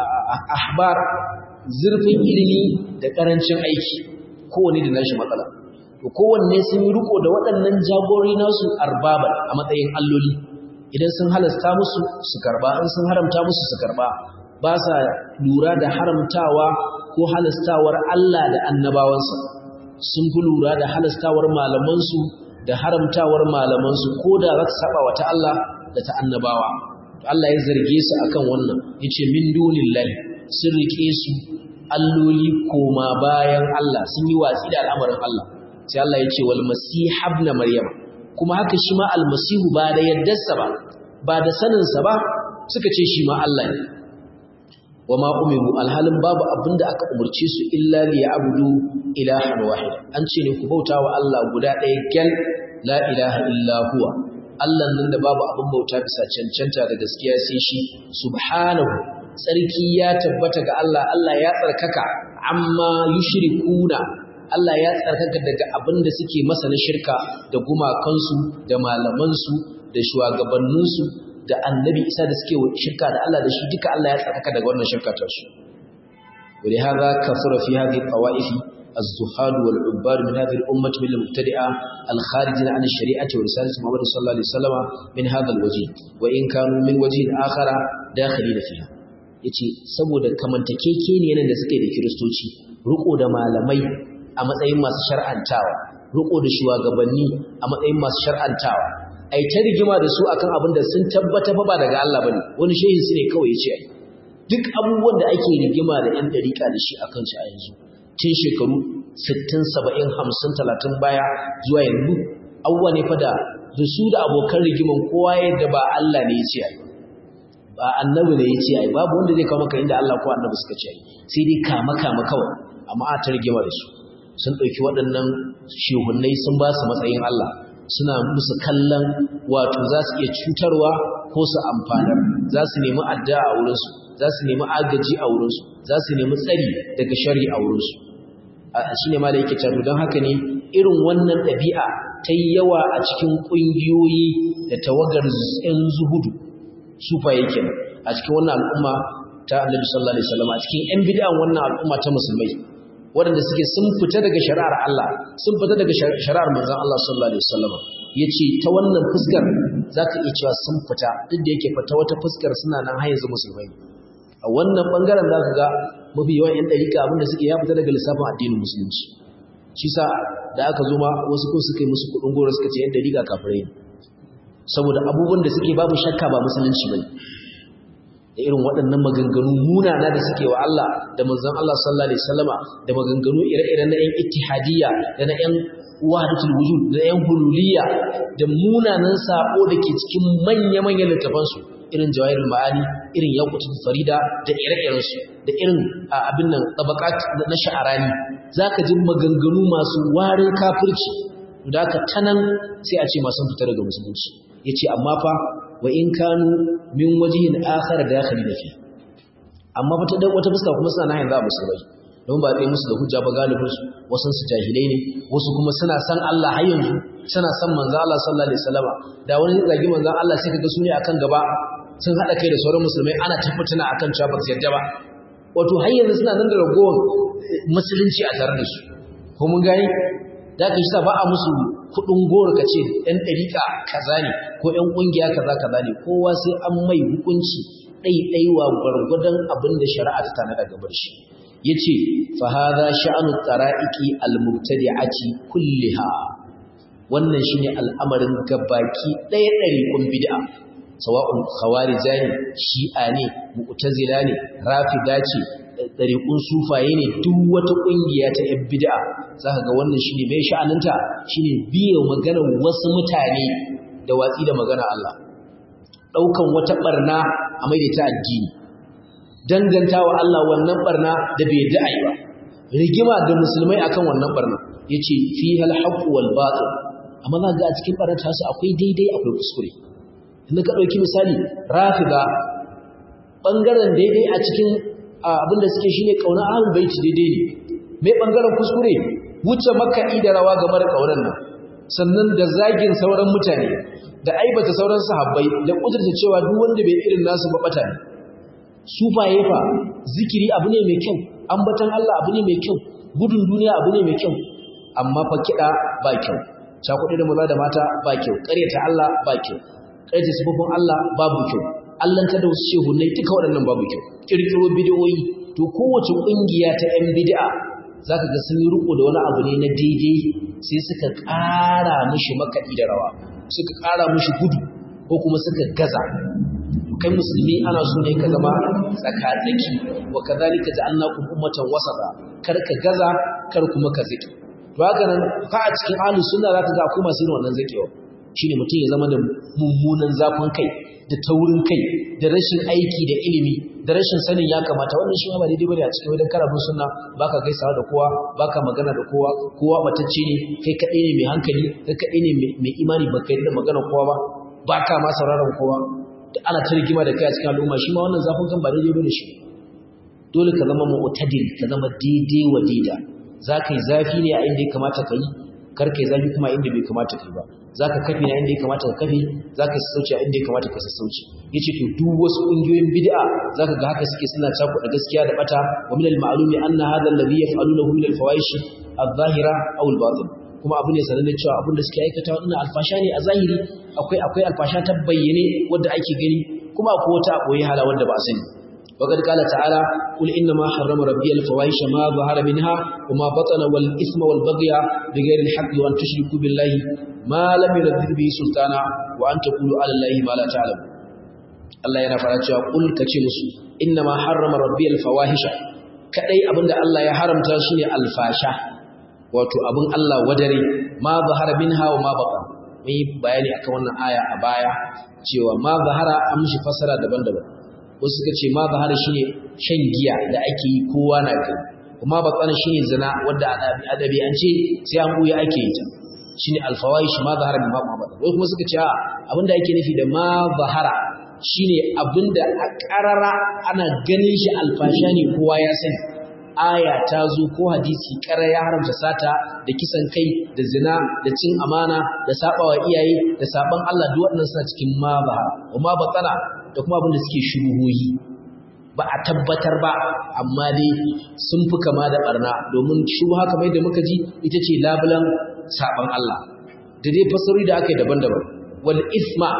ahbar zurfin ilimi da ƙarancin aiki kowanne da nashi matsala to kowanne sun yi riko da waɗannan jagori nasu arbaban a matsayin alloli idan sun halasta musu su karba in sun haramta musu su karba ba sa lura da haramtawa ko halastawar Allah da annabawansa sun fi lura da halastawar malamansu da haramtawar malamansu ko da za su saba wa ta Allah da ta annabawa Allah ya zarge su akan wannan yace min dunillahi sun rike su alloli koma bayan Allah sun yi watsi da al'amarin Allah sai Allah ya ce wal masih ibn maryam kuma haka shi ma almasihu ba da yaddarsa ba ba da saninsa ba suka ce shi ma Allah ne wa ma umiru alhalin babu abinda aka umurce su illa li ya'budu ilahan wahid an ce ne ku bauta wa Allah guda ɗaya gyal la ilaha illa huwa Allah nan da babu abin bauta bisa cancanta da gaskiya sai shi subhanahu tsarki ya tabbata ga Allah Allah ya tsarkaka amma yushrikuna Allah ya tsarkaka daga abin da suke masa na shirka da gumakansu da malamansu da shugabanninsu da annabi isa da suke shirka da Allah da shi duka Allah ya tsarkaka daga wannan shirka ta su ولهذا كثر في هذه الطوائف الزهاد والعباد من هذه الأمة من المبتدئة الخارجين عن الشريعة ورسالة محمد صلى الله عليه وسلم من هذا الوجه وإن كانوا من وجه آخر داخلين فيها yace saboda kamantakeke ne yanayin da suke da kiristoci riko da malamai a matsayin masu shar'antawa riko da shugabanni a matsayin masu shar'antawa ai ta rigima da su akan abin da sun tabbata fa ba daga Allah bane wani shehin su ne kawai yace ai duk abubuwan da ake rigima da yan dariƙa da shi akan shi a yanzu tun shekaru 60 70 50 30 baya zuwa yanzu abubuwa ne fa da da su da abokan rigiman kowa yadda ba Allah ne yace ai ba annabi ne yace ai babu wanda zai kawo maka inda Allah ko annabi suka ce ai sai dai kama kama kawai amma a ta rigima da su sun ɗauki waɗannan shehunnai sun ba su matsayin Allah suna musu kallon wato za su iya cutarwa ko su amfanar za su nemi addu'a a wurinsu za su nemi agaji a wurinsu za su nemi tsari daga shari a wurinsu shi ne ma da yake cato don haka ne irin wannan ɗabi'a ta yi yawa a cikin ƙungiyoyi da tawagar ‘yan zuhudu sufa yake a cikin wannan al'umma ta annabi sallallahu alaihi wasallam a cikin ‘yan bid'an wannan al'umma ta musulmai waɗanda suke sun fita daga shari'ar Allah sun fita daga shari'ar manzon Allah sallallahu alaihi wasallam yace ta wannan fuskar zaka iya cewa sun fita duk da yake fita wata fuskar suna nan har yanzu musulmai a wannan bangaren zaka ga mafi yawan yan dariƙa abinda suke ya fita daga lissafin addinin musulunci shi sa da aka zo ma wasu ko suka yi musu kuɗin goro suka ce yan dariƙa kafirai ne saboda abubuwan da suke babu shakka ba musulunci bane da irin waɗannan maganganu munana da suke wa Allah da manzon Allah sallallahu alaihi wasallama da maganganu ire-ire na ƴan ittihadiyya da na ƴan wahdatul wujud da ƴan hululiyya da munanan sako da ke cikin manya-manyan littafan su irin jawahirul ma'ani irin yaqutul farida da ire-iren su da irin abin nan tabaqat na sha'arani zaka ji maganganu masu warin kafirci da haka tanan sai a ce masu fita daga musulunci yace amma fa wa in kanu min wajihin akhar dakhili da fi amma wata wata fuska kuma suna nan za musulmai don ba tsaye musu da hujja ba galibin su wasu su jahilai ne wasu kuma suna san Allah har yanzu suna san manzo Allah sallallahu alaihi wasallama da wani zagi manzo Allah sai kaga su ne akan gaba sun hada kai da sauran musulmai ana tabbatuna akan cewa ba su yarda ba wato har yanzu suna nan da ragowar musulunci a tare da su ko mun gani da ka shi ba a musu kudin goro ka ce ɗan ɗariƙa kaza ne ko ɗan ƙungiya kaza kaza ne kowa sai an mai hukunci ɗaiɗaiwa gwargwadon abin da shari'a ta tana daga bar shi ya ce fahaza sha'anu tsara'iki almubtadi'ati kulliha wannan shine al'amarin gabaki ɗaya ɗariƙun bid'a sawa'un khawarija ne shi'a ne mu'tazila ne rafida ce ɗariƙun sufaye ne duk wata ƙungiya ta ‘yan bid'a za ka ga wannan shi ne mai sha'aninta shi ne biyan maganar wasu mutane da watsi da magana Allah ɗaukan wata ɓarna a ta addini danganta wa Allah wannan ɓarna da bai da'ai ba rigima da musulmai akan wannan ɓarna ya ce fi halhaƙu wal batil amma za ga a cikin ɓarnar tasu akwai daidai akwai kuskure inda ka ɗauki misali rafida ɓangaren daidai a cikin abinda suke shine kauna ahlul baiti daidai ne mai bangaren kuskure wuce makaɗi da rawa game da kauran nan sannan da zagin sauran mutane da aibata sauran sahabbai da kudurta cewa duk wanda bai irin nasu ba bata ne sufaye fa zikiri abu ne mai kyau ambatan Allah abu ne mai kyau gudun duniya abu ne mai kyau amma fa kiɗa ba kyau cakuɗe da maza da mata ba kyau ƙaryata Allah ba kyau ƙaryata sifofin Allah babu kyau allanta da wasu shehunai duka waɗannan babu kyau ƙirƙiro bidiyoyi to kowace ƙungiya ta 'yan bid'a za ka ga sun yi riko da wani abu ne na daidai sai suka ƙara mishi makaɗi da rawa suka ƙara mishi gudu ko kuma suka gaza kai musulmi ana so ne ka zama tsaka-tsaki wa kazalika ja'alnakum ummatan wasata kar ka gaza kar kuma ka zaki to haka nan ka a cikin ahlus sunna zaka ga akwai masu irin wannan zakewa shine mutum ya zama da mummunan zafin kai da taurin kai da rashin aiki da ilimi da rashin sanin ya kamata wannan shi ba daidai bane a cikin wajen karabun sunna baka gaisawa da kowa baka magana da kowa kowa batacce ne kai kadai ne mai hankali kai kadai ne mai imani baka yi da magana kowa ba baka ma sauraron kowa da ana ta rigima da kai a cikin al'umma shi ma wannan zafin kan ba daidai bane shi dole ka zama mu'tadil ka zama daidai wa daida zaka yi zafi ne a inda ya kamata ka yi kar ka yi zafi kuma inda bai kamata ka yi ba zaka kafi na inda ya kamata ka kafi zaka sassauci a inda ya kamata ka sassauci yace to duk wasu kungiyoyin bid'a zaka ga haka suke suna cakuɗa gaskiya da bata wa min al-ma'lumi anna hadha alladhi yaf'alunahu min al-fawahish adh-dhahira aw al-batin kuma abu ne sanan cewa abin da suke aikata wannan alfasha ne a zahiri akwai akwai alfasha ta bayyane wanda ake gani kuma akwai wata koyi hala wanda ba a sani وقد قال تعالى قل إنما حرم ربي الفواحش ما ظهر منها وما بطن والإثم والبغي بغير الحق وأن تشركوا بالله ما لم ينزل به سلطانا وأن تقولوا على الله ما لا تعلم الله yana fara cewa kul kace musu innama harrama rabbi alfawahisha kadai abinda Allah ya haramta shine alfasha wato abin Allah wadare ma zahara minha wa ma batan mun yi bayani akan wannan aya a baya cewa ma zahara an mishi fasara daban-daban wasu suka ce ma zahara shine shan giya da ake yi kowa na gani kuma batsana shine zina wanda adabi an ce sai an buya ake yi ta shine alfawaish ma zahara min babu mabata wai kuma suka ce a abinda ake nufi da ma zahara shine abinda a karara ana ganin shi alfasha ne kowa ya sani aya ta zo ko hadisi kara ya haramta sata da kisan kai da zina da cin amana da sabawa iyaye da saban Allah duk waɗannan suna cikin ma zahara kuma batsana da kuma abin da suke shubuhohi ba a tabbatar ba amma dai sun fi kama da barna domin shubha kamar da muka ji ita ce labulan saban Allah da dai fasarori da aka yi daban-daban wal isma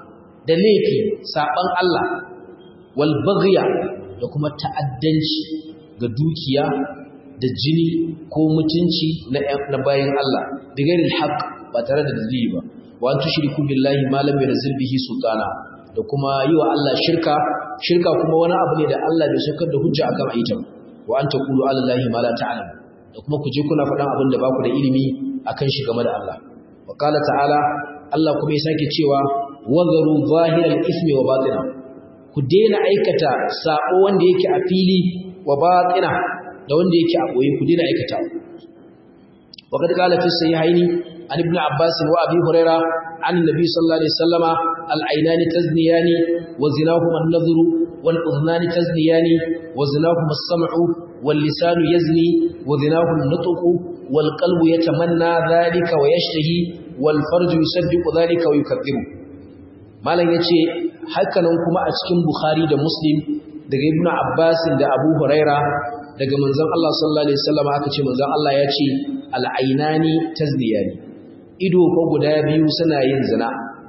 da laifi saban Allah wal baghya da kuma ta'addanci ga dukiya da jini ko mutunci na bayan Allah da gairil haqq ba tare da dalili ba wa an tushriku billahi ma lam yunzil bihi sultana da kuma yi wa Allah shirka shirka kuma wani abu ne da Allah bai saukar da hujja akan aikin wa an taqulu ala allahi ma la ta'lam da kuma ku je kuna faɗan abin da ba ku da ilimi akan shi game da Allah wa qala ta'ala Allah kuma ya sake cewa wagaru zahiral ismi wa batina ku daina aikata sako wanda yake a fili wa batina da wanda yake a boye ku daina aikata wa kad qala fi sahihaini an ibn abbas wa abi hurairah an nabi sallallahu alaihi wasallama العينان تزنيان وزناهما النظر والأذنان تزنيان وزناهما السمع واللسان يزني وزناه النطق والقلب يتمنى ذلك ويشتهي والفرج يصدق ذلك ويكذبه malam yace hakanan kuma a cikin Bukhari da Muslim daga Ibn Abbas da Abu Huraira daga manzon Allah sallallahu alaihi wasallam aka ce manzon Allah yace al-ainani tazniyani ido ko guda biyu suna yin zina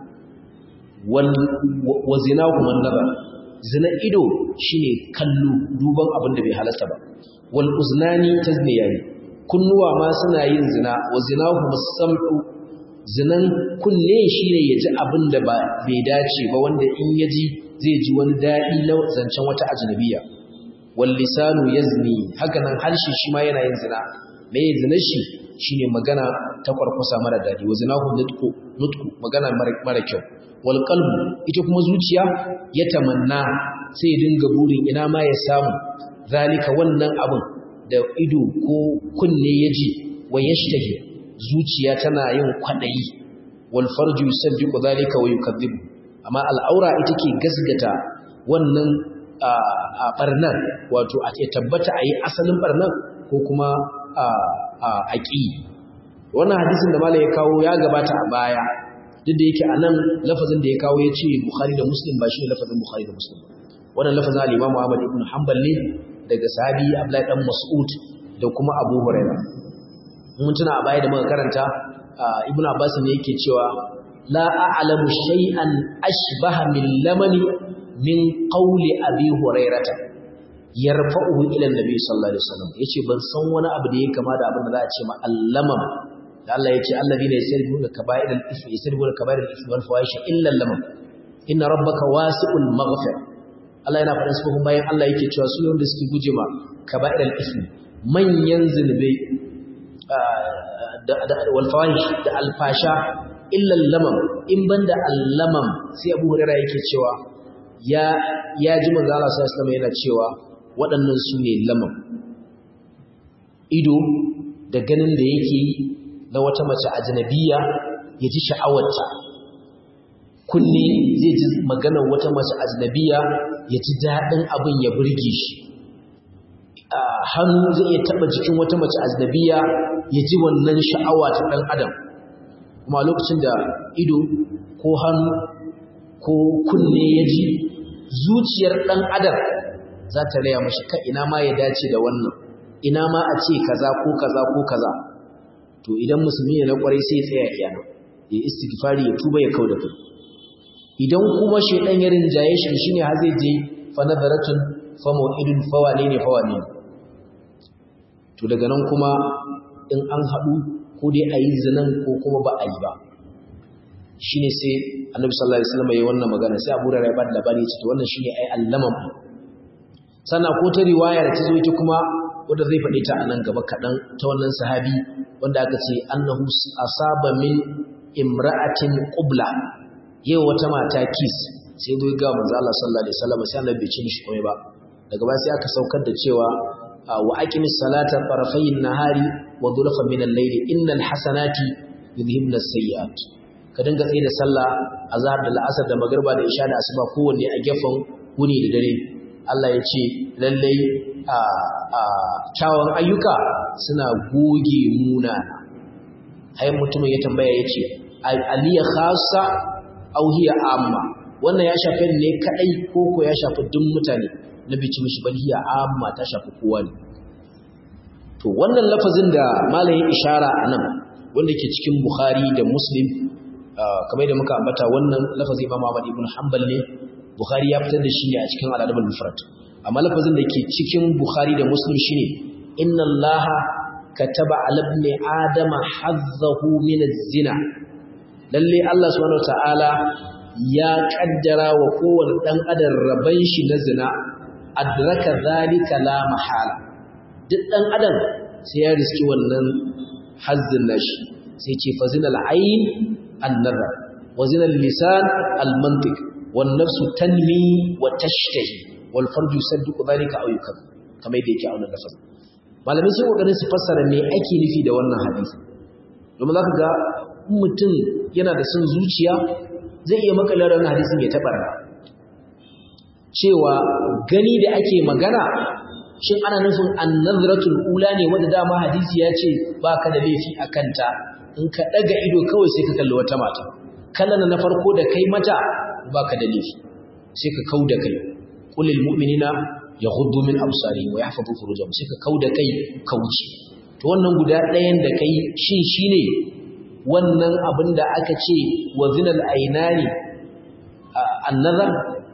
wa zina kuma nazar zina ido shine kallo duban abin da bai halasta ba wal uznani tazniyani kunnuwa ma suna yin zina wa zina kuma sam'u zinan kunne shine yaji abin da ba bai dace ba wanda in yaji zai ji wani dadi na zancen wata ajnabiya wal lisanu yazni haka nan harshe shi ma yana yin zina me zina shi shine magana ta kwarkwasa mara dadi wa zinahu nutqu nutqu magana mara kyau wal qalbu ita kuma zuciya ya tamanna sai ya dinga burin ina ma ya samu zalika wannan abun da ido ko kunne yaji wa yashtahi zuciya tana yin kwadayi wal farju yusaddiqu zalika wa yukadhibu amma al'aura ita ke gasgata wannan a barnan wato a ce tabbata a yi asalin barnan ko kuma a ƙi wannan hadisin da malai ya kawo ya gabata a baya duk da yake a nan lafazin da ya kawo ya ce bukhari da muslim ba shi ne lafazin bukhari da muslim wannan lafazin al-imamu ahmad ibn hanbal ne daga sahabi abdullahi dan mas'ud da kuma abu hurairah mun tuna a baya da muka karanta ibn abbas ne yake cewa la a'lamu shay'an ashbaha min lamani min qawli abi hurairata yarfa'uhu ila annabi sallallahu alaihi wasallam yace ban san wani abu da yake kama da abin da za a ce ma allamam da Allah yace alladhina yasrifuna kaba'ir al-ithmi yasrifuna kaba'ir al-ithmi wal fawahish illa lamam inna rabbaka wasi'ul maghfir Allah yana faɗin su bayan Allah yake cewa su wanda suke guje ma kaba'ir al-ithmi manyan zunubai da wal fawahish da al-fasha illa lamam in banda allamam sai Abu Hurairah yake cewa ya ya ji manzo Allah sallallahu alaihi wasallam yana cewa waɗannan su ne lamam ido da ganin da yake yi na wata mace ajnabiya ya ji sha'awarta kunne zai ji maganar wata mace ajnabiya ya ji daɗin abin ya burge shi hannu zai iya taɓa jikin wata mace ajnabiya ya ji wannan sha'awa ta ɗan adam kuma lokacin da ido ko hannu ko kunne ya ji zuciyar ɗan adam za ta raya mashi ka ina ma ya dace da wannan ina ma a ce kaza ko kaza ko kaza to idan musulmi ne na kwarai sai ya tsaya iyana ya istighfari ya tuba ya kauda kai idan kuma shedan ya rinjaye shi shine har zai je fa nadaratun fa mau'idun fa wane ne fa wane to daga nan kuma in an haɗu ko dai a yi zinan ko kuma ba a yi ba shine sai annabi sallallahu alaihi wasallam yayin wannan magana sai Abu Hurairah ya bada labari ya ce to wannan shine ai allamam sannan ko ta riwaya da ta zo ita kuma wanda zai faɗi ta a nan gaba kaɗan ta wannan sahabi wanda aka ce annahu asaba min imra'atin qubla yau wata mata kis sai zo ga manzo Allah sallallahu alaihi wasallam sai Allah bai ci mishi komai ba daga baya sai aka saukar da cewa wa aqimis salata tarafayn nahari wa dhulfan min al-layli innal hasanati yudhibna as-sayyi'at ka dinga tsaye da sallah azhar da la'asar da magriba da isha da asuba kowanne a gefen wuni da dare Allah ya ce lallai a kyawun ayyuka suna goge munana hayan mutumin ya tambaya ya ce aliyya khasa auhiya amma wannan ya shafi ne kadai ko ko ya shafi duk mutane na bici mishi balhiya amma ta shafi kowa ne to wannan lafazin da malamin ishara anan wanda ke cikin bukhari da muslim kamar da muka ambata wannan lafazin imam ahmad ibn hanbal ne bukhari ya fitar da shi ne a cikin al-adab al-mufrad amma lafazin da ke cikin bukhari da muslim shine inna allaha kataba ala ibn adama hazzahu min az-zina lalle Allah subhanahu wataala ya kaddara wa kowane dan adam raban shi na zina adraka zalika la mahala duk dan adam sai ya riski wannan hazzin nashi sai ce fazinal ayn an-nazar wa zinal lisan al-mantiq wan nafsu tanmi wa tashtahi wal farju yusaddiqu dhalika aw yukab kamar yadda yake a wannan lafazin malamai sun kokarin su fassara me ake nufi da wannan hadisi domin zaka ga mutum yana da son zuciya zai iya makalar wannan hadisin ya tabarra cewa gani da ake magana shin ana nufin annazratul ula ne wanda dama hadisi ya ce baka da laifi a kanta in ka daga ido kawai sai ka kalli wata mata kallon na farko da kai mata baka da laifi sai ka kau da kai qulil mu'minina yaghuddu min absarihim wa yahfazu furujahum sai ka kau da kai ka wuce to wannan guda ɗayan da kai shin shine wannan abin da aka ce wa zinal ainani annazar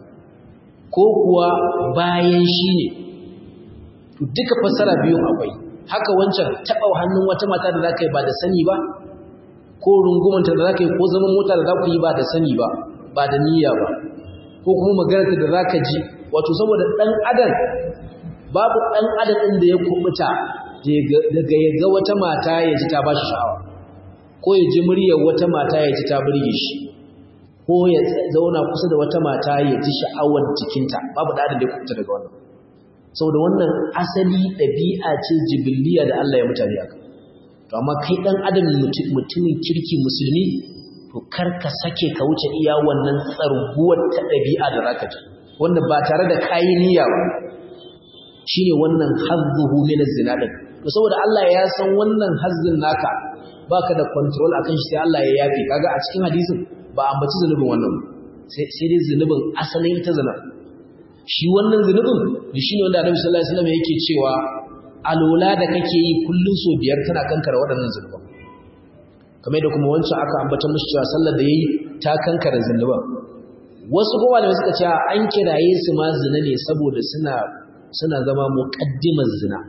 ko kuwa bayan shi ne duka fassara biyun akwai haka wancan taɓa hannun wata mata da za ka yi ba da sani ba ko rungumanta da za ka yi ko zaman mota da za ku yi ba da sani ba ba da niyya ba ko kuma maganarta da za ka ji wato saboda ɗan adam babu ɗan adam ɗin da ya kubuta daga ya ga wata mata ya ji ta ba shi sha'awa ko ya ji muryar wata mata ya ji ta burge shi ko ya zauna kusa da wata mata ya ji sha'awar jikinta babu da da kuta daga wannan saboda wannan asali ɗabi'a ce jibiliya da Allah ya mutane aka to amma kai dan adam mutumin kirki musulmi to kar ka sake ka wuce iya wannan tsarguwar ta ɗabi'a da zaka ji wanda ba tare da kayi niyya ba shine wannan hazzuhu min az-zina din to saboda Allah ya san wannan hazzin naka baka da control akan shi sai Allah ya yafi kaga a cikin hadisin ba ambaci zunubin wannan sai sai dai zunubin asalin ita zina shi wannan zunubin da shine wanda Annabi sallallahu alaihi wasallam yake cewa alola da kake yi kullun so biyar kana kankara waɗannan zunuban kamar da kuma wancan aka ambata mushi cewa sallar da yayi ta kankara zunuban wasu kuma da suka ce an kiraye su ma zina ne saboda suna suna zama muqaddimar zina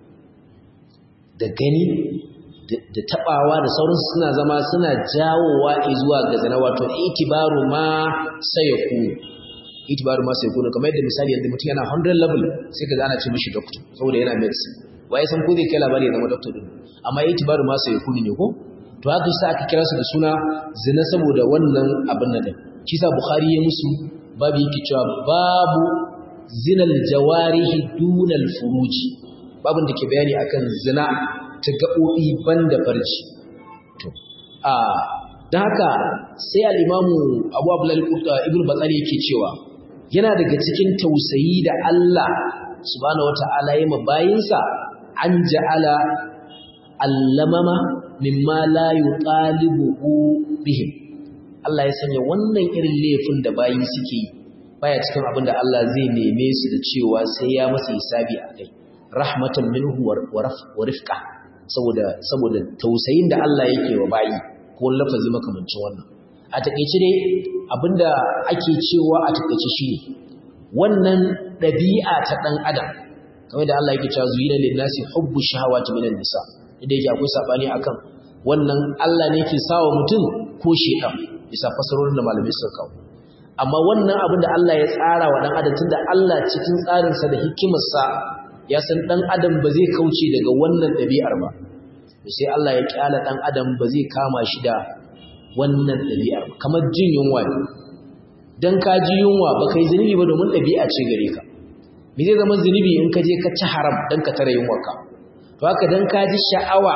da gani da tabawa da sauransu suna zama suna jawowa zuwa ga zina wato itibaru ma sayakunu itibaru ma sayakunu kamar yadda misali yadda mutum yana 100 level sai ka ana ce mishi doctor saboda yana medicine waye san ko zai kai labari ya zama doctor din amma itibaru ma sayakunu ne ko to haka shi aka kira su da suna zina saboda wannan abin nan kisa bukhari ya musu babu yake cewa babu zinal jawarihi dunal furuji babin da ke bayani akan zina ta gaɓoɓi banda farji to a don haka sai al'imamu abu abdullahi ibn batsari yake cewa yana daga cikin tausayi da Allah subhanahu wata'ala ya mabayinsa an ja'ala allamama mimma la yuqalibuhu bihim Allah ya sanya wannan irin laifin da bayi suke yi baya cikin abin da Allah zai neme su da cewa sai ya masa hisabi a kai rahmatan minhu wa rifqa saboda saboda tausayin da Allah yake wa bayi ko lafazi makamancin wannan a takeice dai abinda ake cewa a takeice shine wannan dabi'a ta dan adam kamar da Allah yake cewa zuyina lin nasi hubbu shahawati minan nisa idan yake akwai sabani akan wannan Allah ne ke sawa mutum ko shedan bisa fasarorin da malamai suka kawo amma wannan abin da Allah ya tsara wa dan adam tunda Allah cikin tsarinsa da hikimarsa ya san dan adam ba zai kauce daga wannan ɗabi'ar ba sai Allah ya kyala dan adam ba zai kama shi da wannan ɗabi'ar ba kamar jin yunwa ne dan ka ji yunwa ba kai zunubi ba domin ɗabi'a ce gare ka me zai zama zunubi in ka je ka ci haram dan ka tare yunwarka to haka dan ka ji sha'awa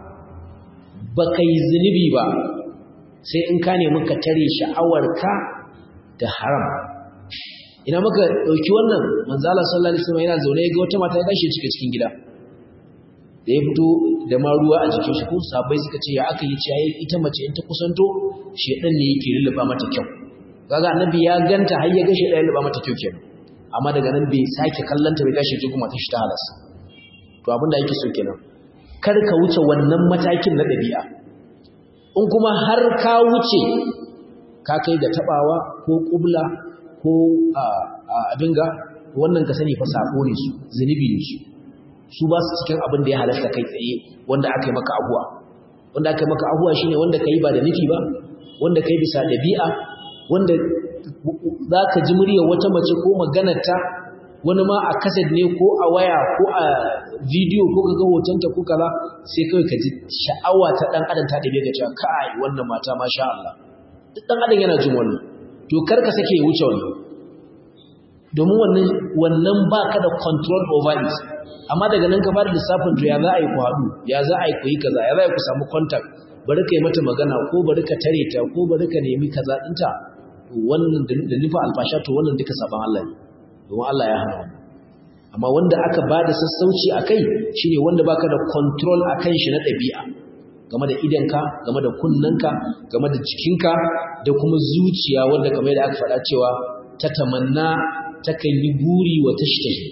ba kai zunubi ba sai in ka nemi ka tare sha'awarka da haram ina muka dauki wannan manzo Allah sallallahu alaihi wasallam yana zaune ga wata mata ya dashi cike cikin gida da ya fito da ma ruwa a jikin shi ko sabai suka ce ya aka yi ciyayi ita mace in ta kusanto shedan ne yake lulluba mata kyau kaga annabi ya ganta har ya ga shedan lulluba mata kyau kenan amma daga nan bai sake kallanta bai gashi ji kuma ta shi ta halasa to abin da yake so kenan kar ka wuce wannan matakin na dabi'a in kuma har ka wuce ka kai ga tabawa ko kubla ko abin ga wannan ka sani fa sako ne su zunubi ne su su ba su cikin abin da ya halatta kai tsaye wanda aka yi maka abuwa wanda aka yi maka abuwa shine wanda ka yi ba da nufi ba wanda ka yi bisa ɗabi'a wanda za ka ji muryar wata mace ko maganarta wani ma a kaset ne ko a waya ko a bidiyo ko ka ga hotonta ko kaza sai kawai ka ji sha'awa ta ɗan adam ta ɗabe ga cewa kai wannan mata masha Allah duk ɗan adam yana jin wannan to kar ka sake ya wuce wannan domin wannan wannan baka da control over it amma daga nan ka fara lissafin to ya za a yi ku haɗu ya za a yi ku yi kaza ya za a yi ku samu contact bari ka yi mata magana ko bari ka tare ta ko bari ka nemi kaza ɗinta wannan da nufa alfasha to wannan duka saban Allah ne domin Allah ya hana wannan amma wanda aka ba da sassauci a kai shine wanda baka da control a kan shi na ɗabi'a game da idanka game da kunnanka game da jikinka da kuma zuciya wanda kamar yadda aka faɗa cewa ta tamanna takan yi buri wa tashtahi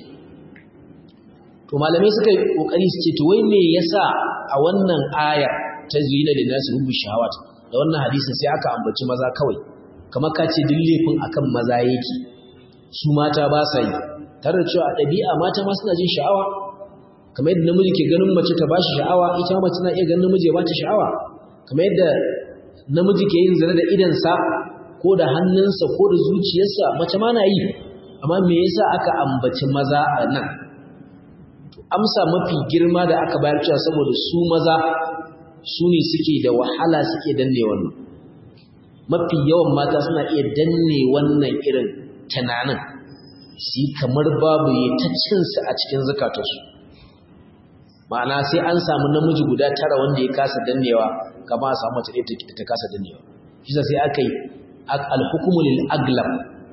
to malamai suka yi kokari su ce to wai me yasa a wannan aya ta zuyina da nasu hubbu shahawat da wannan hadisin sai aka ambaci maza kawai kamar ka ce duk laifin akan maza yake su mata ba sa yi tare da cewa a ɗabi'a mata ma suna jin sha'awa kamar yadda namiji ke ganin mace ta bashi sha'awa ita mace na iya ganin namiji ya bata sha'awa kamar yadda namiji ke yin zina da idansa ko da hannunsa ko da zuciyarsa mace ma na yi amma me yasa aka ambaci maza a nan amsa mafi girma da aka bayar cewa saboda su maza su ne suke da wahala suke danne wannan mafi yawan mata suna iya danne wannan irin tunanin su yi kamar babu ya ta cinsu a cikin zukatarsu ma'ana sai an samu namiji guda tara wanda ya kasa dannewa kama a samu mace ɗaya ta kasa dannewa shi sai aka yi alhukumulil aglam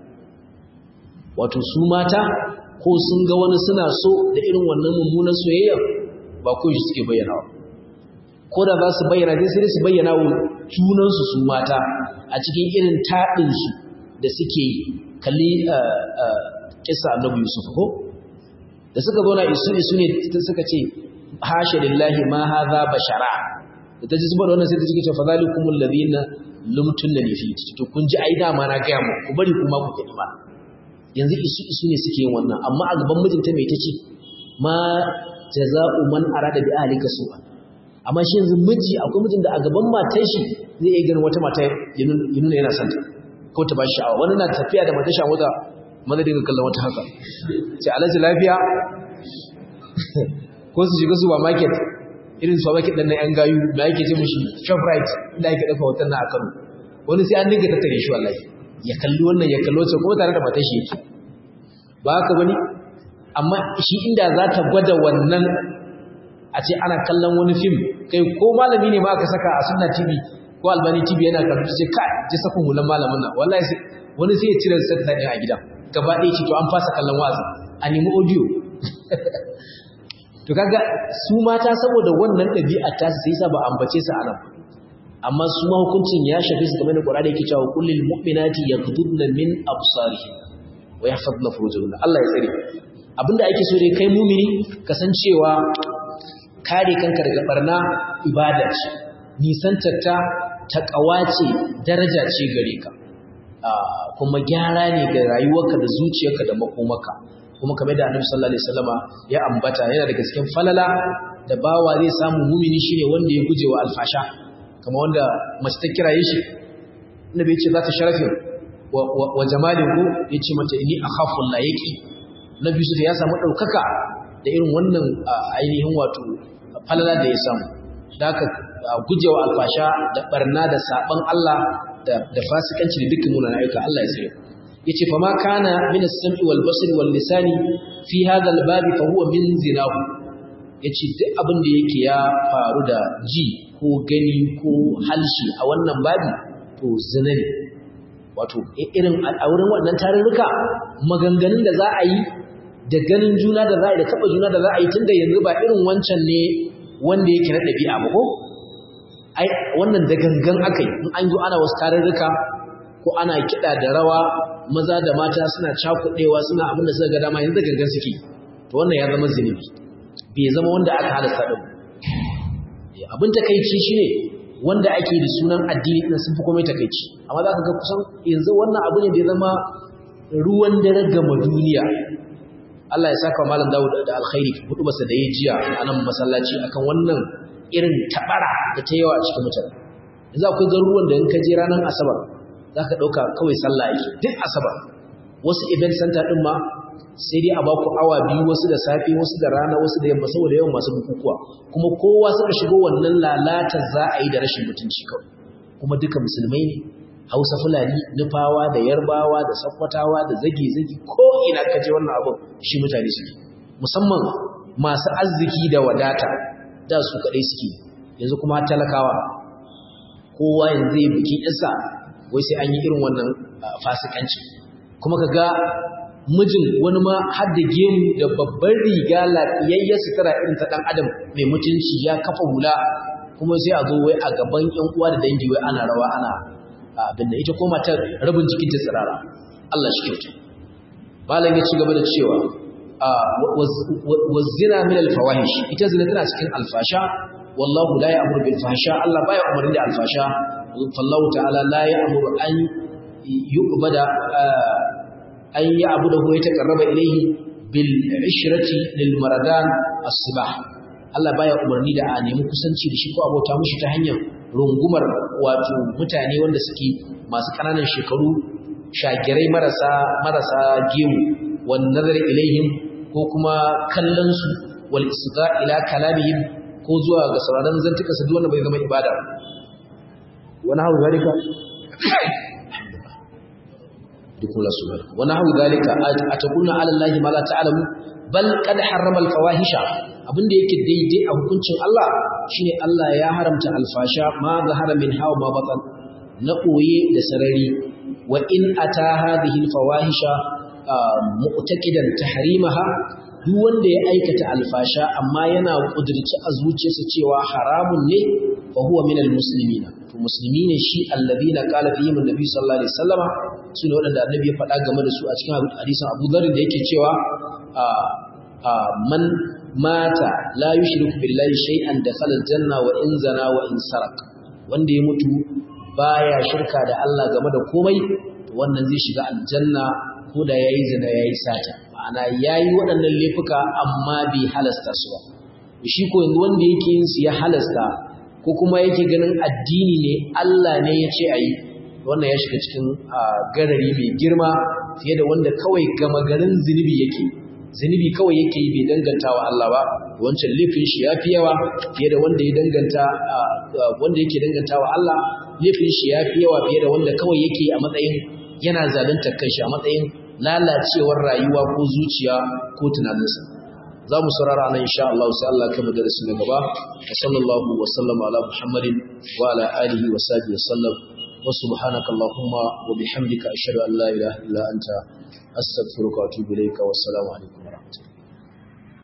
wato su mata ko sun ga wani suna so da irin wannan mummunan soyayya ba ko shi suke bayyana ko da za su bayyana dai sai su bayyana wa junansu su mata a cikin irin taɗinsu da suke yi kalli kisa annabi yusuf ko da suka zauna isu isu ne suka ce hasha lillahi ma hadha bashara da ta ji zuba da wannan sai ta ji ce fa zalikumul ladina lumtunna fi to kun ji ai dama na ga mu ku bari kuma ku gani ma yanzu isu isu ne suke yin wannan amma a gaban mijinta mai tace ma jaza'u man arada bi ahlika su'a amma shi yanzu miji akwai mijin da a gaban matar shi zai iya ganin wata mata ya nuna yana son ta ko ta ba shi sha'awa wani na tafiya da matar shawo da madadin ga kallon wata haka sai alaji lafiya ko su shiga supermarket irin su baki dan yan gayu da yake ce mishi shoprite inda yake dafa hoton na a Kano wani sai an dinga tattare shi wallahi ya kalli wannan ya kallo sai kuma tare da matar shi yake ba haka bane amma shi inda za ta gwada wannan a ce ana kallon wani fim kai ko malami ne ma aka saka a sunna tv ko albani tv yana karatu sai ka ji sakon hulan malamin nan wallahi sai wani sai ya cire satellite ɗin a gida gaba ɗaya ce to an fasa kallon wazi a nemi audio to kaga su mata saboda wannan ɗabi'a ta sai sa ba ambace su anan amma su ma hukuncin ya shafe su kamar da Qur'ani yake cewa kullil mu'minati yaghdudna min absarihin wa yahfazna furujahunna Allah ya tsare abinda ake so dai kai mumini kasancewa kare kanka daga barna ibada ce nisantarta ta kawace daraja ce gare ka kuma gyara ne ga rayuwarka da zuciyarka da makomaka kuma kamar da Annabi sallallahu alaihi wasallama ya ambata yana daga cikin falala da bawa zai samu mumini shine wanda ya gujewa alfasha kamar wanda mace ta kiraye shi Annabi ya ce za ta sharafe wa jamalin ku yace mata inni akhafu Allah yaki Nabi Yusuf ya samu daukaka da irin wannan ainihin wato falala da ya samu da aka gujewa alfasha da barna da saban Allah da fasikanci da dukkan munanan ayyuka Allah ya tsare yace fa ma kana min as-sam'i wal basri wal lisani fi hadha al-bab fa huwa min zinahu yace duk abin da yake ya faru da ji ko gani ko halshi a wannan babi to zina ne wato irin a wurin wannan tarurruka maganganun da za a yi da ganin juna da za a yi da taba juna da za a yi tunda yanzu ba irin wancan ne wanda yake na ɗabi'a ba ko ai wannan da gangan aka yi in an zo ana wasu tarurruka ko ana kiɗa da rawa maza da mata suna cakuɗewa suna abin da suka ga dama yanzu da gangan suke to wannan ya zama zunubi bai zama wanda aka halasta ɗin abin takaici shine wanda ake da sunan addini ɗin sun fi komai takaici amma za ka ga kusan yanzu wannan abu ne da ya zama ruwan dare gama duniya Allah ya saka malam Dawud da alkhairi hudu basa da ya jiya a nan masallaci akan wannan irin tabara da ta yawa a cikin mutane yanzu akwai garuruwan da in ka je ranar asabar za ka ɗauka kawai sallah yake duk asabar wasu event center ɗin ma sai dai a ba ku awa biyu wasu da safe wasu da rana wasu da yamma saboda yawan masu bukukuwa kuma kowa suka shigo wannan lalatar za a yi da rashin mutunci kawai kuma duka musulmai ne hausa fulani nufawa da yarbawa da sakkwatawa da zage-zage ko ina ka je wannan abin shi mutane suke musamman masu arziki da wadata da su kaɗai suke yanzu kuma talakawa kowa yanzu zai biki isa wai sai an yi irin wannan fasikanci kuma ka ga mijin wani ma har da gemu da babban riga lafiyayyar sutura irin ta ɗan adam mai mutunci ya kafa hula kuma sai a zo wai a gaban ƴan uwa da dangi wai ana rawa ana abin da ita ko matar rabin jikin ta tsirara Allah shi kyauta malam ya ci gaba da cewa wa zina min al-fawahish ita zina tana cikin alfasha wallahu la ya'muru bil fahsha Allah baya umarni da alfasha fallahu ta'ala la ya'muru an yu'bada an ya'budahu ya taqarraba ilayhi bil ishrati lil maradan as-sibah Allah baya umarni da a nemi kusanci da shi ko abota mushi ta hanyar rungumar wato mutane wanda suke masu kananan shekaru shagirai marasa marasa gemu wan nazar ilaihim ko kuma kallon su wal isga ila kalamihim ko zuwa ga sauraron zantuka su wanda bai zama ibada wani hawo zalika dukkan la subhanahu wani hawo zalika ataqulna ala allahi ma la ta'lamu bal qad harrama al fawahisha abinda yake daidai a hukuncin Allah shine Allah ya haramta alfasha ma zahara min hawa ma batan na koye da sarari wa in ata hadhihi alfawahisha mu'taqidan tahrimaha duk wanda ya aikata alfasha amma yana kudirci a zuciyarsa cewa haramun ne fa huwa min almuslimin to musulmi ne shi alladhina qala fihim annabi sallallahu alaihi wasallama sune wadanda annabi ya faɗa game da su a cikin hadisin Abu Dharr da yake cewa man mata la yushriku billahi shay'an dakhala aljanna wa in zana wa in sarak wanda ya mutu baya shirka da Allah game da komai to wannan zai shiga aljanna ko da yayi zina yayi sata ma'ana yayi waɗannan laifuka amma bai halasta su ba shi ko yanzu wanda yake yin su ya halasta ko kuma yake ganin addini ne Allah ne ya ce ayi wannan ya shiga cikin garari mai girma fiye da wanda kawai gama garin zunubi yake zunubi kawai yake yi bai danganta wa Allah ba wancan laifin shi yafi yawa fiye da wanda ya danganta wanda yake danganta wa Allah laifin shi yafi yawa fiye da wanda kawai yake a matsayin yana zalunta kanshi a matsayin lalacewar rayuwa ko zuciya ko tunaninsa za mu saurara nan insha Allah sai Allah kai madarasi na gaba wa sallallahu wa sallama ala muhammadin wa ala alihi wa sahbihi wa sallam wa subhanaka allahumma wa bihamdika ashhadu an la ilaha illa anta astaghfiruka wa atubu ilayka wa assalamu alaikum